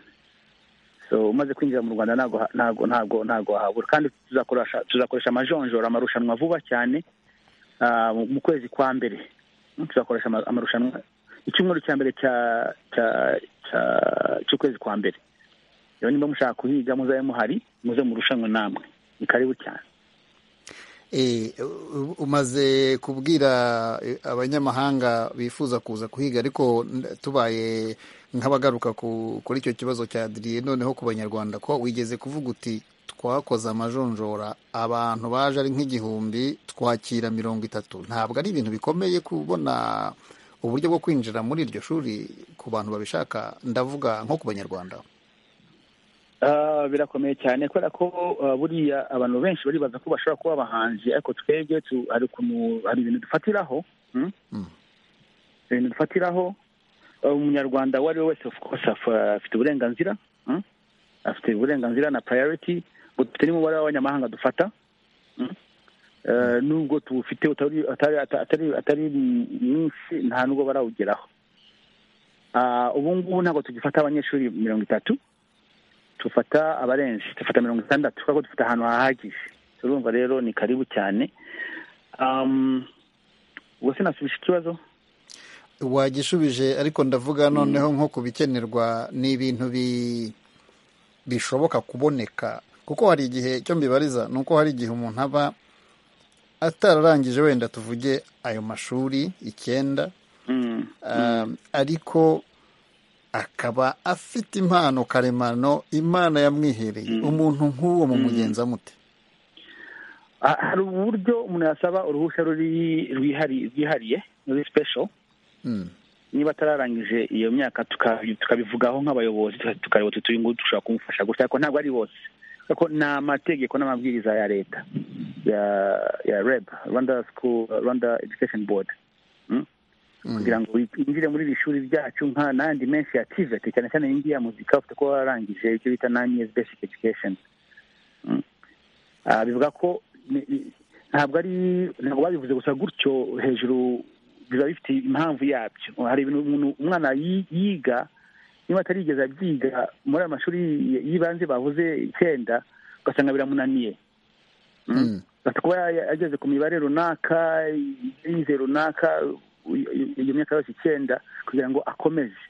so umaze kwinjira mu rwanda ntago ha- ntago ntago ntago wahabura kandi tuzakoresha tuzakoresha amajonjora amarushanwa vuba cyane ah, mu- mu kwezi kwa mbere Mm, tuzakoresha ama- amarushanwa icyumweru cya mbere cya cya- cya- cy'ukwezi kwa mbere rero niba mushaka kuhiga muzabe muhari muze murushanwe namwe ni karibu cyane Eh, u- umaze kubwira eh, abanyamahanga bifuza kuza kuhiga ariko n- tubaye nk'abagaruka ku- kuri icyo kibazo cya adiriye noneho ku banyarwanda ko wigeze kuvuga uti twakoze amajonjora abantu baje ari nk'igihumbi twakira mirongo itatu ntabwo ari ibintu bikomeye kubona uburyo bwo kwinjira muri iryo shuri ku bantu babishaka ndavuga nko ku banyarwanda Ah, birakomeye cyane kubera ko ah, buriya abantu benshi baribaza ko bashobora kuba abahanzi ariko twebwe tu- hari ukuntu hari ibintu dufatiraho mm? Mm. ibintu dufatiraho Ah, umunyarwanda uwo ari we wese of course af- afite uburenganzira mm? afite uburenganzira na priority ngo dufite n'umubare w'abanyamahanga dufata mm? Eh, nubwo tuwufite utari atari atari atari mwinshi nta nubwo barawugeraho Ah, ubu ngubu ntabwo tugifata abanyeshuri mirongo itatu tufata abarenze dufata mirongo itandatu kuko dufite ahantu hahagije turumva rero ni karibu cyane Um, ubwo sinasubisha ikibazo wagishubije ariko ndavuga noneho nko ku bikenerwa ni ibintu bi- bishoboka kuboneka kuko hari igihe icyo mbibariza ni uko hari igihe umuntu aba atararangije wenda tuvuge ayo mashuri icyenda Mm. Um, ariko akaba afite impano karemano imana yamwihereye umuntu nk'uwo mu mugenzi amute Ah, hari uburyo umuntu yasaba uruhushya ruri rwihari- rwihariye ruri special Mm. niba atararangije iyo myaka tuka- tukabivugaho nk'abayobozi tuka- tukareba tuti uyu nguyu dushobora kumufasha gusa ariko ntabwo ari bose ariko ni amategeko n'amabwiriza ya leta ya ya reb rwanda school rwanda education board Mm? kugira ngo winjire muri iri shuri ryacu nka n'andi menshi ya tiveti cyane cyane iyi ngiyi ya muzika ufite kuba wararangije icyo bita nine years basic education Mm. Ah, bivuga ko ni- ni- ntabwo ari ntabwo babivuze gusa gutyo hejuru biba bifite impamvu yabyo hari ibintu umuntu umwana yi- yiga niba atarigeze abyiga muri ayo mashuri y- y'ibanze bavuze icyenda ugasanga biramunaniye Mm. Mm. Ati kuba ya- ya- ageze ku mibare runaka yize runaka i- i- iyo myaka yose icyenda kugira ngo akomeze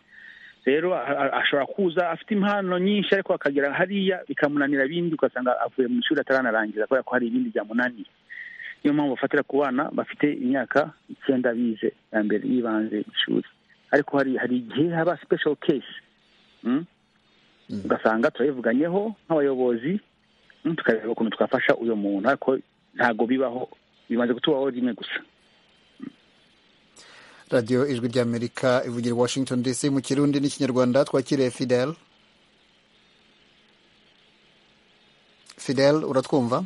rero a- a- ashobora kuza afite impano nyinshi ariko akagera hariya bikamunanira ibindi ugasanga avuye mu ishuri ataranarangiza kubera ko hari ibindi byamunaniye niyo mpamvu bafatira ku bana bafite imyaka icyenda bize ya mbere y'ibanze ishuri ariko hari hari igihe haba special case mm? ugasanga turayivuganyeho nk'abayobozi mm, tukareba ukuntu twafasha uyu muntu ariko ntabwo bibaho bimaze kutubaho rimwe gusa radiyo ijwi ry'amerika ivugira i washington dc mu kirundi n'ikinyarwanda twakiriye fidel fidel uratwumva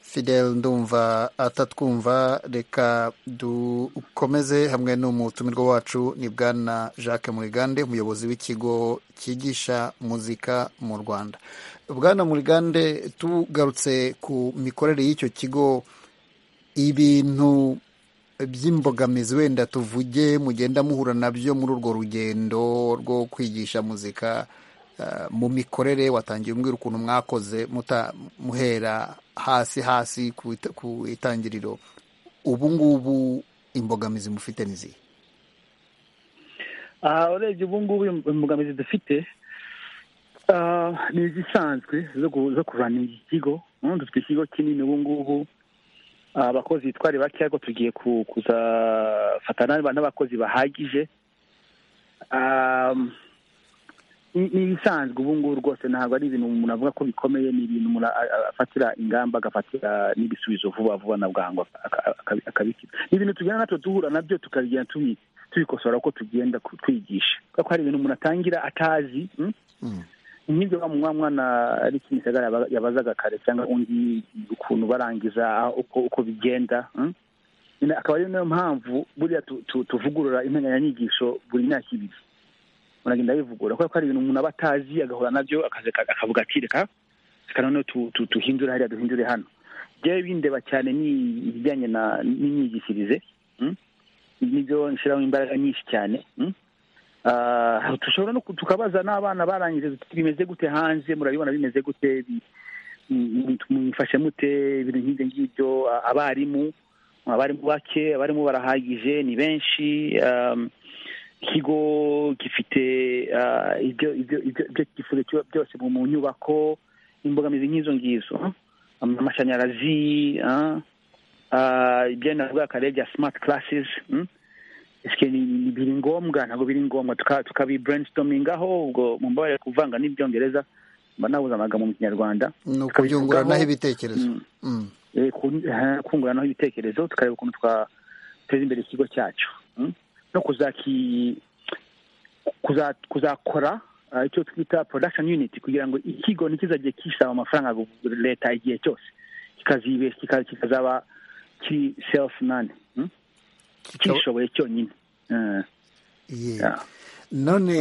fidel ndumva atatwumva reka dukomeze hamwe n'umutumirwa wacu ni bwana jacques murigande umuyobozi w'ikigo cyigisha muzika mu rwanda bwana murigande tugarutse ku mikorere y'icyo kigo ibintu by'imbogamizi wenda tuvuge mugenda muhura nabyo muri urwo rugendo rwo kwigisha muzika eh, mu mikorere watangiye umbwira ukuntu mwakoze muta- muhera hasi hasi ku it- ku itangiriro ubu ngubu imbogamizi mufite ni izihe aha urebye ubu ngubu imbogamizi dufite ah, ni izisanzwe zo gu- zo kurana iki kigo ubundi dufite ikigo kinini ubu ngubu Ah, abakozi bitware bake ariko tugiye ku- kuzafatana n'abakozi bahagije Ah, ni ni ibisanzwe ubu ngubu rwose ntabwo ari ibintu umuntu avuga ko bikomeye ni ibintu umuntu a- a- afatira ingamba agafatira n'ibisubizo vuba vuba na bwangu aka- aka- akabikira ni ibintu tugenda natwe duhura nabyo tukagenda tubi tubikosora uko tugenda ku- twigisha kubera ko hari ibintu umuntu atangira atazi mm? nk'ibyo wa mwana mwana ari kimisagara yaba- yabazaga kare cyangwa undi ukuntu barangiza aho- uko uko bigenda mm? Nyine akaba ari nayo mpamvu buriya tu- tu- tuvugurura integanyanyigisho buri myaka ibiri muragenda bivugura kubera ko hari ibintu umuntu aba atazi agahura nabyo akaza- akavuga ati reka reka noneho tu- tu- tuhindure hariya duhindure hano byewe bindeba cyane ni ibijyanye na- n'imyigishirize mm? nibyo nshyiraho imbaraga nyinshi cyane mm? Ah, dushobora no ku- tukabaza n'abana barangije tuti, bimeze gute hanze murabibona bimeze gute Bi- mu- mwifashe mute ibintu nk'ibyo ngibyo a- abarimu abarimu bake abarimu barahagije ni benshi um, ikigo gifite ah, ibyo ibyo ibyo ibyo cyifuzo cyo- byose mu mu nyubako imbogamizi nk'izo ngizo ah? amashanyarazi ah, ah, ibyo navuga kare bya smart classes mm? Ese ni ni- biri ngombwa ntabwo biri ngombwa tuka- tukabi brainstormingaho ubwo mumbabarire kuvanga n'ibyongereza mba nabuze amagambo mu kinyarwanda ni Tukabivugaho. ukubyunguranaho ibitekerezo Mm. Mm. Eh, kun- eh, kunguranaho ibitekerezo tukareba ukuntu twateza imbere ikigo cyacu mm? no kuzaki kuza- kuzakora ah, icyo twita production unit kugira ngo ikigo ntikizajye kisaba amafaranga gu- leta igihe cyose kikazibe kika- kikazaba kiri self none mm? kishoboye cyonyine Eh, Ye. yeah. none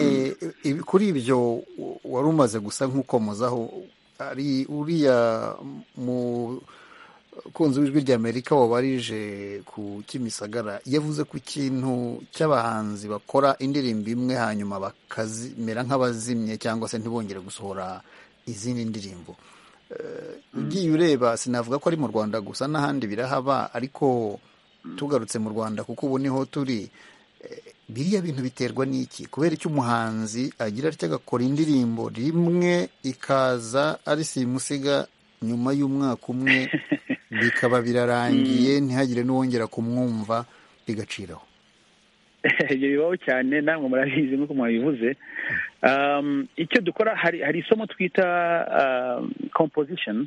ibi- kuri ibyo u- wari umaze gusa nk'ukomozaho ari uriya mu kunzi w'ijwi ry'amerika wabarije ku kimisagara yavuze ku kintu cy'abahanzi bakora indirimbo imwe hanyuma bakamera nk'abazimye cyangwa se ntibongere gusohora izindi ndirimbo Eh, ugiye ureba sinavuga ko ari mu rwanda gusa n'ahandi birahaba ariko tugarutse mu rwanda kuko ubu niho turi Eh, biriya bintu biterwa n'iki kubera icyo umuhanzi agira atya agakora indirimbo rimwe ikaza ari simusiga nyuma y'umwaka umwe bikaba birarangiye ntihagire n'uwongera kumwumva bigaciraho ibyo bibaho cyane namwe murabizi nk'uko mwabivuze Um, icyo dukora hari hari isomo twita um, composition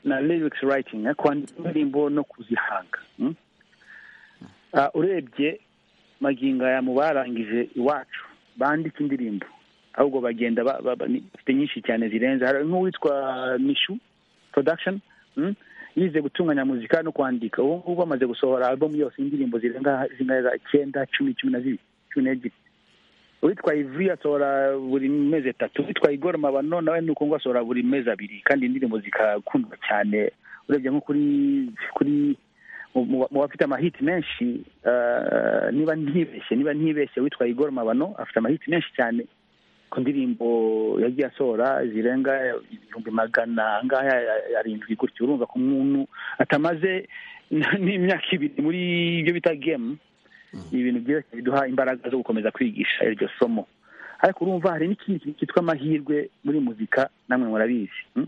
na lyrics writing eh, kwandika indirimbo no kuzihanga mm? Ah, urebye magingo aya mu barangije iwacu bandika indirimbo ahubwo bagenda ba- ba- ba- ni- bafite nyinshi cyane zirenze hari nk'uwitwa mishu production mm? yize gutunganya muzika no kwandika ubu ngubu amaze gusohora album yose y'indirimbo zirenga zingaga icyenda cumi cumi na zibiri cumi n'ebyiri uwitwa ivuri asohora buri mezi atatu uwitwa igor mabano nawe ni uko ngo asohora buri mezi abiri kandi indirimbo zigakundwa cyane urebye nko kuri kuri mu- mu mu bafite amahiti menshi ah, niba ntibeshye niba ntibeshye witwa igor mabano afite amahiti menshi cyane ku ndirimbo yagiye asohora zirenga ibihumbi magana angahe arindwi gutyo urumva ko umuntu atamaze n'imyaka ibiri muri ibyo bita gemu ni ibintu byose biduha imbaraga zo gukomeza kwigisha iryo somo ariko urumva hari n'ikindi kintu cyitwa amahirwe muri muzika namwe murabizi mm?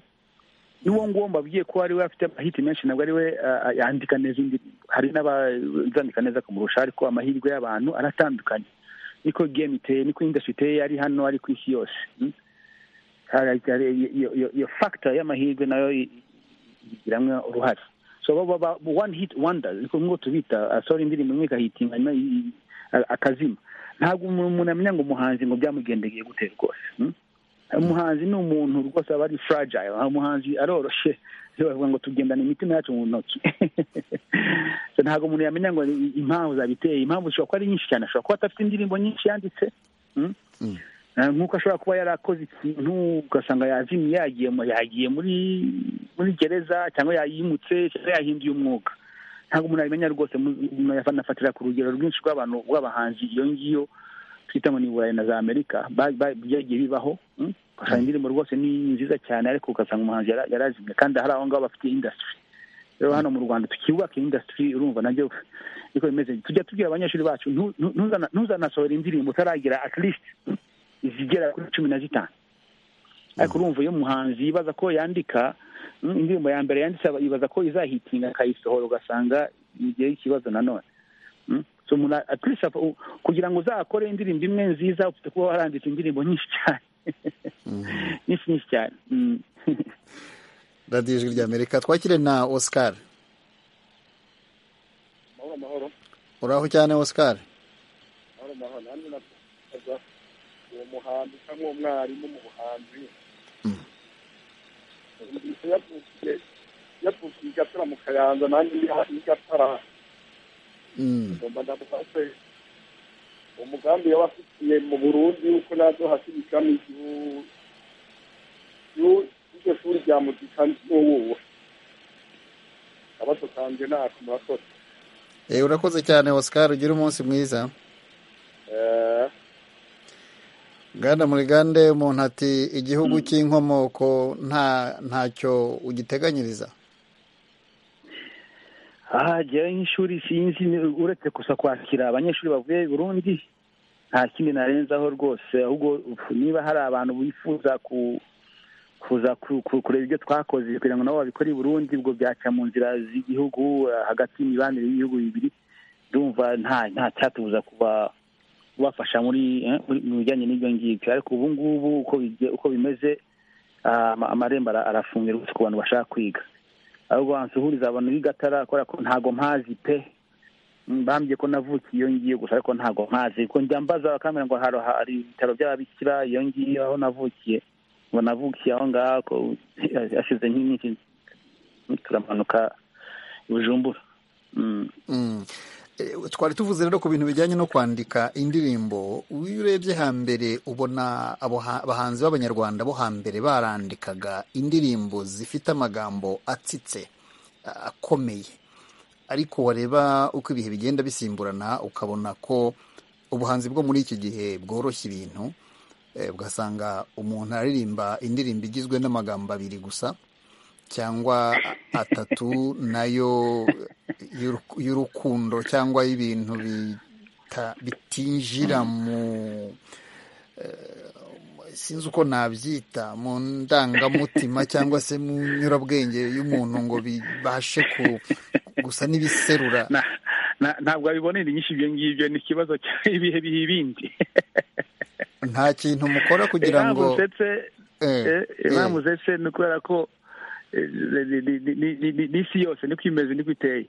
n'uwo nguwo mbabwiye ko ari we afite amahiti menshi ntabwo ari we ah, ah, yandika neza indirimbo hari n'abazandika neza kumurusha ariko amahirwe y'abantu aratandukanye niko game iteye niko industry iteye ari hano ari ku isi yose mm? hari- hari- iyo iyo- iyo factor y'amahirwe nayo i- igiramo uruhare so baba ba- one hit wonders niko ngo tubita asohora indirimbo imwe ikahitinga hanyuma i- a- akazima ntabwo umuntu umuntu amenya ngo umuhanzi ngo byamugendekeye gute rwose mm? umuhanzi ni umuntu rwose aba ari fragile nta umuhanzi aroroshye Iyo bavuga ngo tugendana imitima yacu mu ntoki So ntabwo umuntu yamenya ngo i- impamvu zabiteye impamvu zishobora kuba ari nyinshi cyane ashobora kuba adafite indirimbo nyinshi yanditse mm? Eh, nk'uko ashobora kuba yarakoze ikintu ugasanga yazimye yagiye mu- yagiye muri muri gereza cyangwa yayimutse cyangwa yahinduye umwuga ntabwo umuntu abimenya rwose mu- mu- banafatira ku rugero rwinshi rw'abantu rw'abahanzi iyo ngiyo twita ngo ni burayi na za amerika ba- ba- byagiye bibaho mm? ugasanga indirimbo rwose ni nziza cyane ariko ugasanga umuhanzi yara- yarazimye kandi hari aho ngaho bafite industry rero hano mu rwanda tukibubaka industry urumva nabyo niko bimeze tujya tubwira abanyeshuri bacu ntu- ntu- ntuzana- ntuzanasohora indirimbo utaragira at least mm, zigera kuri cumi na zitanu ariko urumva iyo umuhanzi yibaza ko yandika mm, indirimbo ya mbere yanditse aba- yibaza ko izahitinga akayisohora ugasanga igihe y'ikibazo nanone Mm. so umuntu a- at least afa- u- kugira ngo uzakore indirimbo imwe nziza ufite kuba waranditse indirimbo nyinshi cyane nyinshi nyinshi cyane Mm. radiyo ijwi ry'amerika twakire na oscar uraho cyane oscar uwo muhanzi cyangwa uwo mwarimu mu buhanzi Mm. yavukiye yavukiye i gatara mu kayanza nanjye ndi hafi y'i gatara Mm, ngomba ndavuga se umugambi yaba afitiye mu burundi yuko nazohasubikamo igihu- igihu- iryo shuri rya muzika n'uwuwe akabazo kanje nako murakoze eh, urakoze cyane oscar ugire umunsi mwiza Eh, Ganda muri gande umuntu ati igihugu cy'inkomoko nta ntacyo ugiteganyiriza aha jyewe nk'ishuri sinzi ni- uretse gusa kwakira abanyeshuri bavuye i burundi nta kindi narenzaho rwose ahubwo uf, niba hari abantu bifuza ku kuza ku- ku- kureba ibyo twakoze kugira ngo nabo babikore i burundi ubwo byaca mu nzira z'igihugu eh, hagati y'imibanire y'ibihugu bibiri ndumva nta nta cyatubuza kuba kubafasha muri eh, muri- mu bijyanye n'ibyo ngibyo ariko ubu ngubu uko bige- uko bimeze ah, ama- amarembo ara- arafunze rwose ku bantu bashaka kwiga ahubwo wansuhuriza abantu b'igatara kubera ko ntago mpazi pe Mm, bambwiye ko navukiye iyo ngiyo gusa ariko ntago mpazi ko njya mbaza bakambwira ngo haro hari ibitaro by'ababikira iyo ngiyo aho navukiye ngo navukiye aho ngaho ko hashize nk'iminsi turamanuka i bujumbura Mm. Mm. Eh, twari tuvuze rero ku bintu bijyanye no kwandika indirimbo iyo urebye hambere ubona abo ha- abahanzi b'abanyarwanda bo hambere barandikaga indirimbo zifite amagambo atsitse a- akomeye ariko wareba uko ibihe bigenda bisimburana ukabona ko ubuhanzi bwo muri iki gihe bworoshya ibintu Eh, ugasanga umuntu aririmba indirimbo igizwe n'amagambo abiri gusa cyangwa atatu nayo y'uruku- y'urukundo cyangwa y'ibintu bita- bitinjira mu eh, sinzi uko nabyita mu ndangamutima cyangwa se mu nyurabwenge y'umuntu ngo bibashe ku- gusa n'ibiserura Na- na- ntabwo wabibonera inyinshi ibyo ngibyo ni ikibazo cy'ibihe biha ibindi nta kintu mukora kugira ngo impamvuzetse Eh, eh. impamvuzetse ni ukubera ko eh, ni- ni- ni- ni- ni- ni- n'isi yose niko imeze niko iteye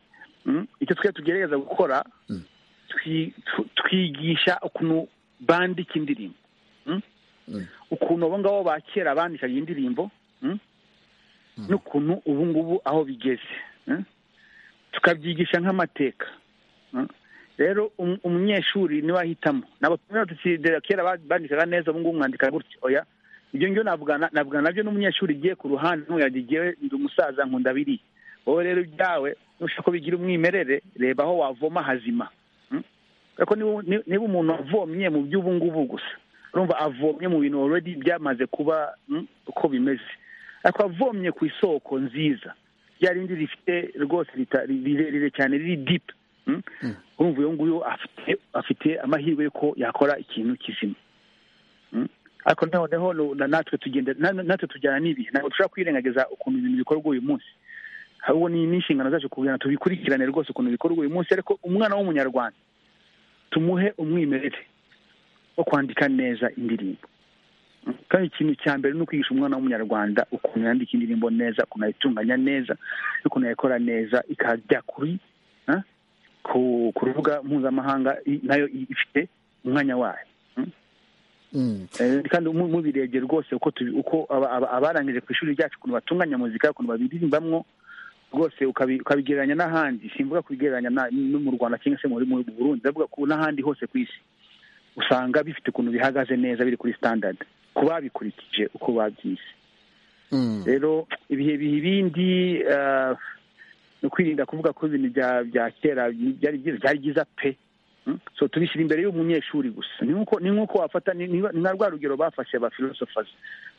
Mm? icyo twe tugerageza gukora twi- tu- twigisha ukuntu bandika indirimbo Mm? Mm. ukuntu abo ngabo ba kera bandikaga indirimbo mm? n'ukuntu ubu ngubu aho bigeze Mm? tukabyigisha nk'amateka Mm? rero um- umunyeshuri niwe ahitamo ntabwo tumenya tuti "Dore kera ba- bandikaga neza ubu ngubu mwandika gutya oya ibyo ngibyo navugana navugana nabyo n'umunyeshuri ugiye ku ruhande ntuyajya igihe ndi umusaza nkunda biriya wowe rero ibyawe nushaka ko bigira umwimerere reba aho wavoma hazima Mm? Kubera ko niba- ni- niba umuntu avomye mu by'ubu ngubu gusa urumva avomye mu bintu already byamaze kuba mm, uko bimeze ariko avomye ku isoko nziza rya rindi rifite rwose rita- rirerire cyane riri deep Mm? urumva uyu nguyu afite afite amahirwe y'uko yakora ikintu kizima Mm? ariko noneho nu- na- natwe tugenda na- na- natwe tujyana n'ibihe ntabwo dushobora kwirengagiza ukuntu ibintu bikorwa uyu munsi ahubwo ni n'inshingano zacu kugira ngo tubikurikirane rwose ukuntu bikorwa uyu munsi ariko umwana w'umunyarwanda tumuhe umwimerere wo kwandika neza indirimbo Mm. kandi ikintu cya mbere ni ukwigisha umwana w'umunyarwanda ukuntu yandika indirimbo neza ukuntu ayitunganya neza ukuntu ayikora neza ikajya kuri ah, ku ku rubuga mpuzamahanga i- nayo i- ifite umwanya wayo Mm. Eh, kandi mu- mubirebye rwose uko tubi- uko aba- aba- abarangije ku ishuri ryacu ukuntu batunganya muzika ukuntu babiririmbamwo rwose ukabi- ukabigereranya n'ahandi simvuga kubigereranya na- no mu rwanda cyangwa se muri mu burundi ndavuga ku n'ahandi hose ku isi usanga bifite ukuntu bihagaze neza biri kuri standard ku babikurikije uko babyize Mm. rero ibihe biha ibindi eh, ni ukwirinda kuvuga ko ibintu bya bya kera byari byiza byari byiza pe Mm? so tubishyira imbere y'umunyeshuri gusa ni nk'uko ni nk'uko wafata ni ni- ni na rwa rugero bafashe ba philosophers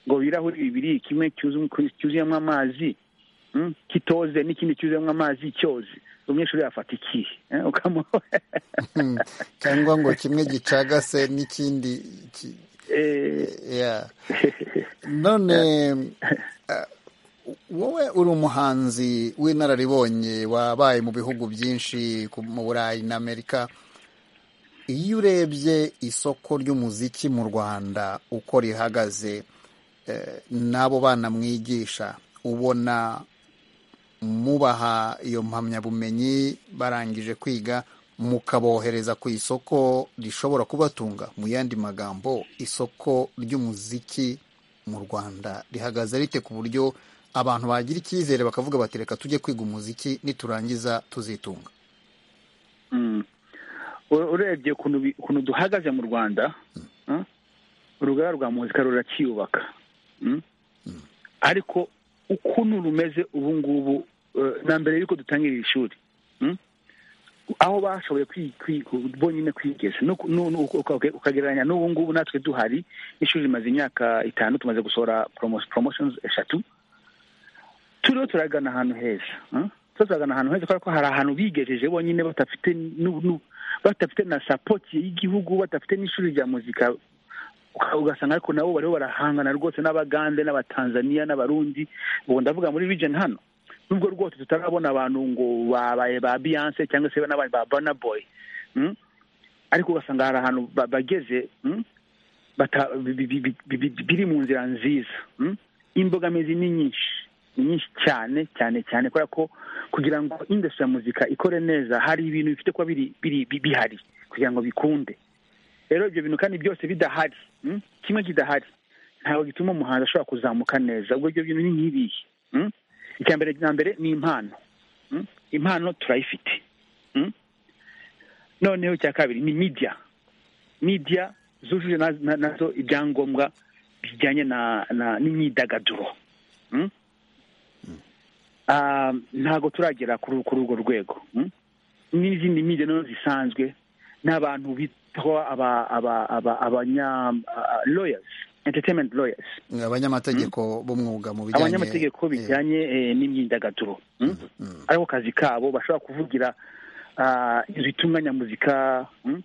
ngo ibirahuri bibiri kimwe cyuzu- cyuzuyemo amazi mm, kitoze n'ikindi cyuzuyemo amazi cyoze umunyeshuri yafata ikihe eh, ukamuha Mm. cyangwa ngo kimwe gicagase n'ikindi ki- eh, yeah. none eh, wowe uri umuhanzi w'inararibonye wabaye mu bihugu byinshi ku- mu burayi na amerika iyo urebye isoko ry'umuziki mu rwanda uko rihagaze eh, n'abo bana mwigisha ubona mubaha iyo mpamyabumenyi barangije kwiga mukabohereza ku isoko rishobora kubatunga mu yandi magambo isoko ry'umuziki mu rwanda rihagaze rite ku buryo abantu bagira icyizere bakavuga bati reka tujye kwiga umuziki niturangiza tuzitunga Mm. U- urebye ukuntu bi- ukuntu duhagaze mu rwanda eh, urugara rwa muzika ruracyiyubaka Mm. ariko ukuntu rumeze ubu ngubu eh, na mbere y'uko dutangira iri shuri Mm. aho bashoboye kwi- kwi- bonyine kwigeza no ku- no- no- uka- uka- ukagereranya n'ubu ngubu natwe duhari ishuri rimaze imyaka itanu tumaze gusohora promo- promotions eshatu turiho turagana ahantu heza eh? turiho turagana ahantu heza kubera ko hari ahantu bigejeje bonyine badafite nu- nu- badafite na sapoti y'igihugu badafite n'ishuri rya muzika uka- ugasanga ariko nabo bariho barahangana rwose n'abagande n'abatanzaniya n'abarundi ubu ndavuga muri region hano nubwo rwose tutarabona abantu ngo babaye ba beyonce cyangwa se n'abaye ba burna boy mm? ariko ugasanga hari ahantu ba- bageze mm? bata- bi- bi- bi- bi- bi- biri mu nzira nziza mm? imbogamizi ni nyinshi ni nyinshi cyane cyane cyane kubera ko kugira ngo industry ya muzika ikore neza hari ibintu bifite kuba biri biri- bi- bihari kugira ngo bikunde rero ibyo bintu kandi byose bidahari mm? kimwe kidahari ntabwo gituma umuhanzi ashobora kuzamuka neza ubwo ibyo bintu ni nk'ibihe mm? icya mbere na mbere ni impano mm? impano turayifite mm? noneho icya kabiri ni media media zujuje na- na- nazo ibyangombwa bijyanye na na- n'imyidagaduro mm? Ah, ntabwo turagera kuri kuri urwo rwego mm? n'izindi media nazo zisanzwe n'abantu bitwa aba aba aba abanya lawyers entertainment lawyers abanyamategeko b'umwuga mu bijyanye abanyamategeko bijyanye eh, n'imyidagaduro mm? ariko kazi kabo bashobora kuvugira ah, ibitumwa nyamuzika mm?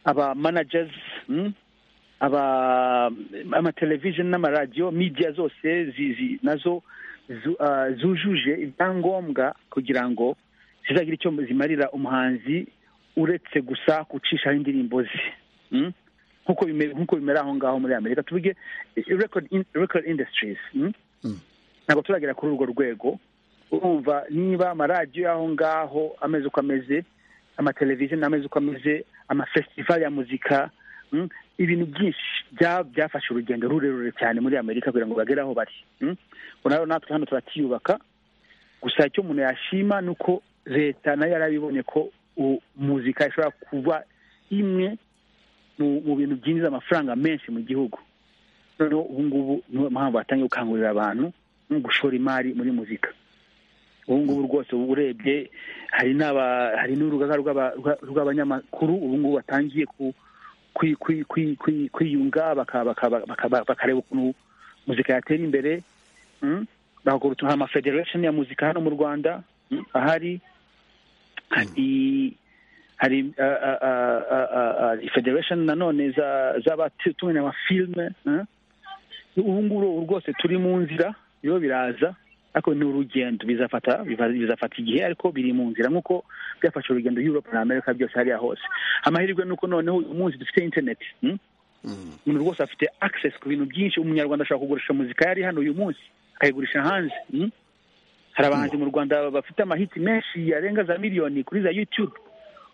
aba managers mm? aba amatelevision n'amaradiyo media zose zizi nazo zu- ah, zujuje ibyangombwa kugira ngo zizagira icyo zimarira umuhanzi uretse gusa gucishaho indirimbo ze mm? nk'uko bimera nk'uko bimera aho ngaho muri amerika tuvuge eh, record, in, record industries mm? Mm. ntabwo turagera kuri urwo rwego urumva niba amaradiyo y'aho ngaho ameze uko ameze amateleviziyo ameze uko ameze amafestival ya muzika mm? ibintu byinshi bya- byafashe urugendo rurerure cyane muri amerika kugira ngo bagere aho bari mm? Ubwo rero natwe hano turacyiyubaka gusa icyo umuntu yashima ni uko leta nayo yarabibonye ko u- muzika ishobora kuba imwe mu mu bintu byinjiza amafaranga menshi mu gihugu noneho ubu ngubu niyo mpamvu batangiye gukangurira abantu no gushora imari muri muzika ubu ngubu rwose ubu urebye hari n'aba hari n'urugaga rw'aba- rwa- rw'abanyamakuru ubu ngubu batangiye ku- kwi- kwi- kwi- kwi- kwiyunga baka- baka- baka- bakareba ukuntu muzika yatera imbere mm? bagakora utuntu hari amafederation ya muzika hano mu rwanda mm, ahari hari hari ah, ah, ah, ah, ah, ah, federation nanone za- z'abatunganya amafilme eh? ubu ngubu ubu rwose turi mu nzira rero biraza ariko ni urugendo bizafata biva- bizafata igihe ariko biri mu nzira nk'uko byafashe urugendo europe na amerika byose hariya hose amahirwe ni uko noneho uyu munsi dufite internet mm? umuntu rwose afite access ku bintu byinshi umunyarwanda ashobora kugurisha muzika yari hano uyu munsi akayigurisha hanze mm? hari abahanzi mu rwanda bafite amahiti menshi yarenga za miliyoni kuri za youtube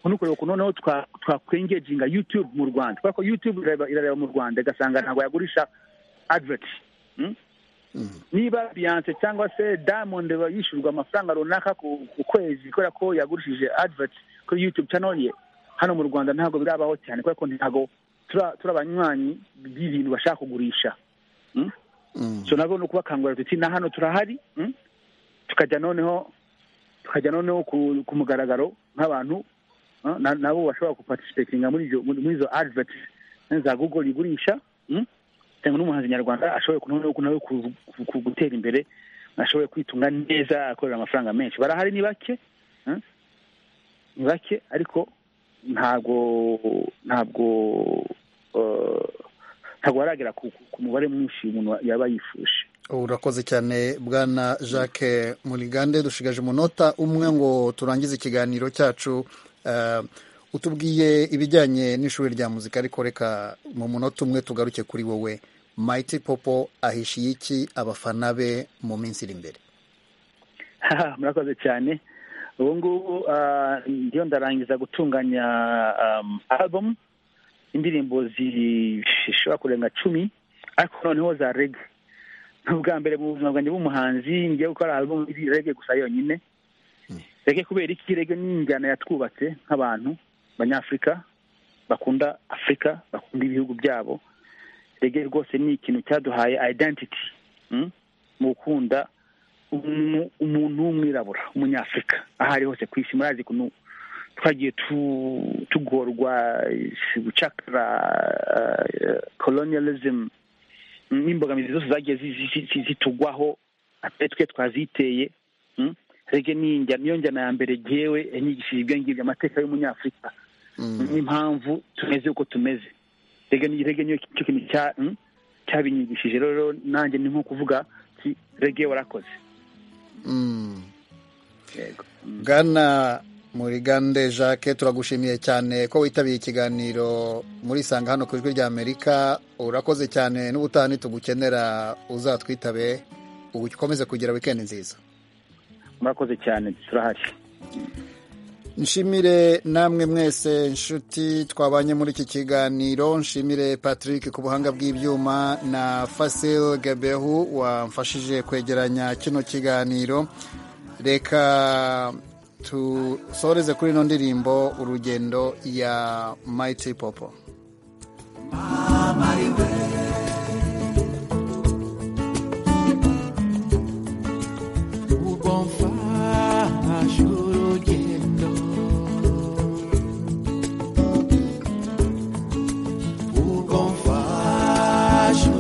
ubu ni ukureba ukuntu noneho twa- twakwengeginga youtube mu rwanda kubera ko youtube irareba- irareba mu rwanda igasanga ntabwo yagurisha advert mm? niba beyonce cyangwa se diamond yishyurwa amafaranga runaka ku ku kwezi kubera ko yagurishije advert kuri youtube channel ye hano mu rwanda ntabwo birabaho cyane kubera ko ntabwo tura- turi abanywanyi b'ibintu bashaka kugurisha Mm? so nabwo ni ukubakangurira tuti na hano turahari mm? tukajya noneho tukajya noneho ku, ku mugaragaro nk'abantu ah, na- nabo bashobora gupatisipetinga muri izo muri muri izo advert za google igurisha mm? cyangwa n'umuhanzi nyarwanda ashoboye kunoneho ku- nawe ku- ku- ku- gutera imbere ashoboye kwitunga neza akorera amafaranga menshi barahari ni bake mm? ni bake ariko ntabwo ntabwo eh, ntabwo baragera ku, ku- ku mubare mwinshi umuntu yaba yifuje urakoze cyane bwana jacques murigande dushigaje umunota umwe ngo turangize ikiganiro cyacu Eh, utubwiye ibijyanye n'ishuri rya muzika ariko reka mu munota umwe tugaruke kuri wowe mayiti popo ahishiye iki abafana be mu minsi iri imbere Haha, murakoze cyane ubu ngubu ah, ndiyo ndarangiza gutunganya um, album indirimbo zishobora kurenga cumi ariko noneho za rege ni ubwa mbere mu buzima bwanjye bw'umuhanzi ngiye gukora album iri rege gusa yonyine rege kubera iki rege ni injyana yatwubatse nk'abantu abanyafurika bakunda afurika bakunda ibihugu byabo rege rwose ni ikintu cyaduhaye identity mm? mu gukunda umu- umuntu w'umwirabura umunyafurika aho ari hose ku isi murazi ukuntu twagiye tu- tugorwa eh, gucakara eh, colonialism mm, n'imbogamizi zose zagiye zi- zi- zi- zitugwaho atari twe twaziteye mm? rege ni injyana- niyo njyana ya mbere gewe yanyigishije ibyo ngibyo amateka y'umunyafurika n'impamvu tumeze uko tumeze rege ni rege niyo cyo kintu cya mm, cyabinyigishije rero nanjye ni nko kuvuga ati rege warakoze Mm. bwana murigande jacques turagushimiye cyane ko witabiye ikiganiro muri sanga hano ku ijwi rya amerika urakoze cyane n'ubutani tugukenera uzatwitabe ukomeze kugira wikendi nziza murakoze cyane turahari nshimire namwe mwese inshuti twabanye muri iki kiganiro nshimire patrick ku buhanga bw'ibyuma na fasil gabehu wamfashije kwegeranya kino kiganiro reka tusoreze kuri ino ndirimbo urugendo ya mayiti popo ubomfashe urugendo ubomfashe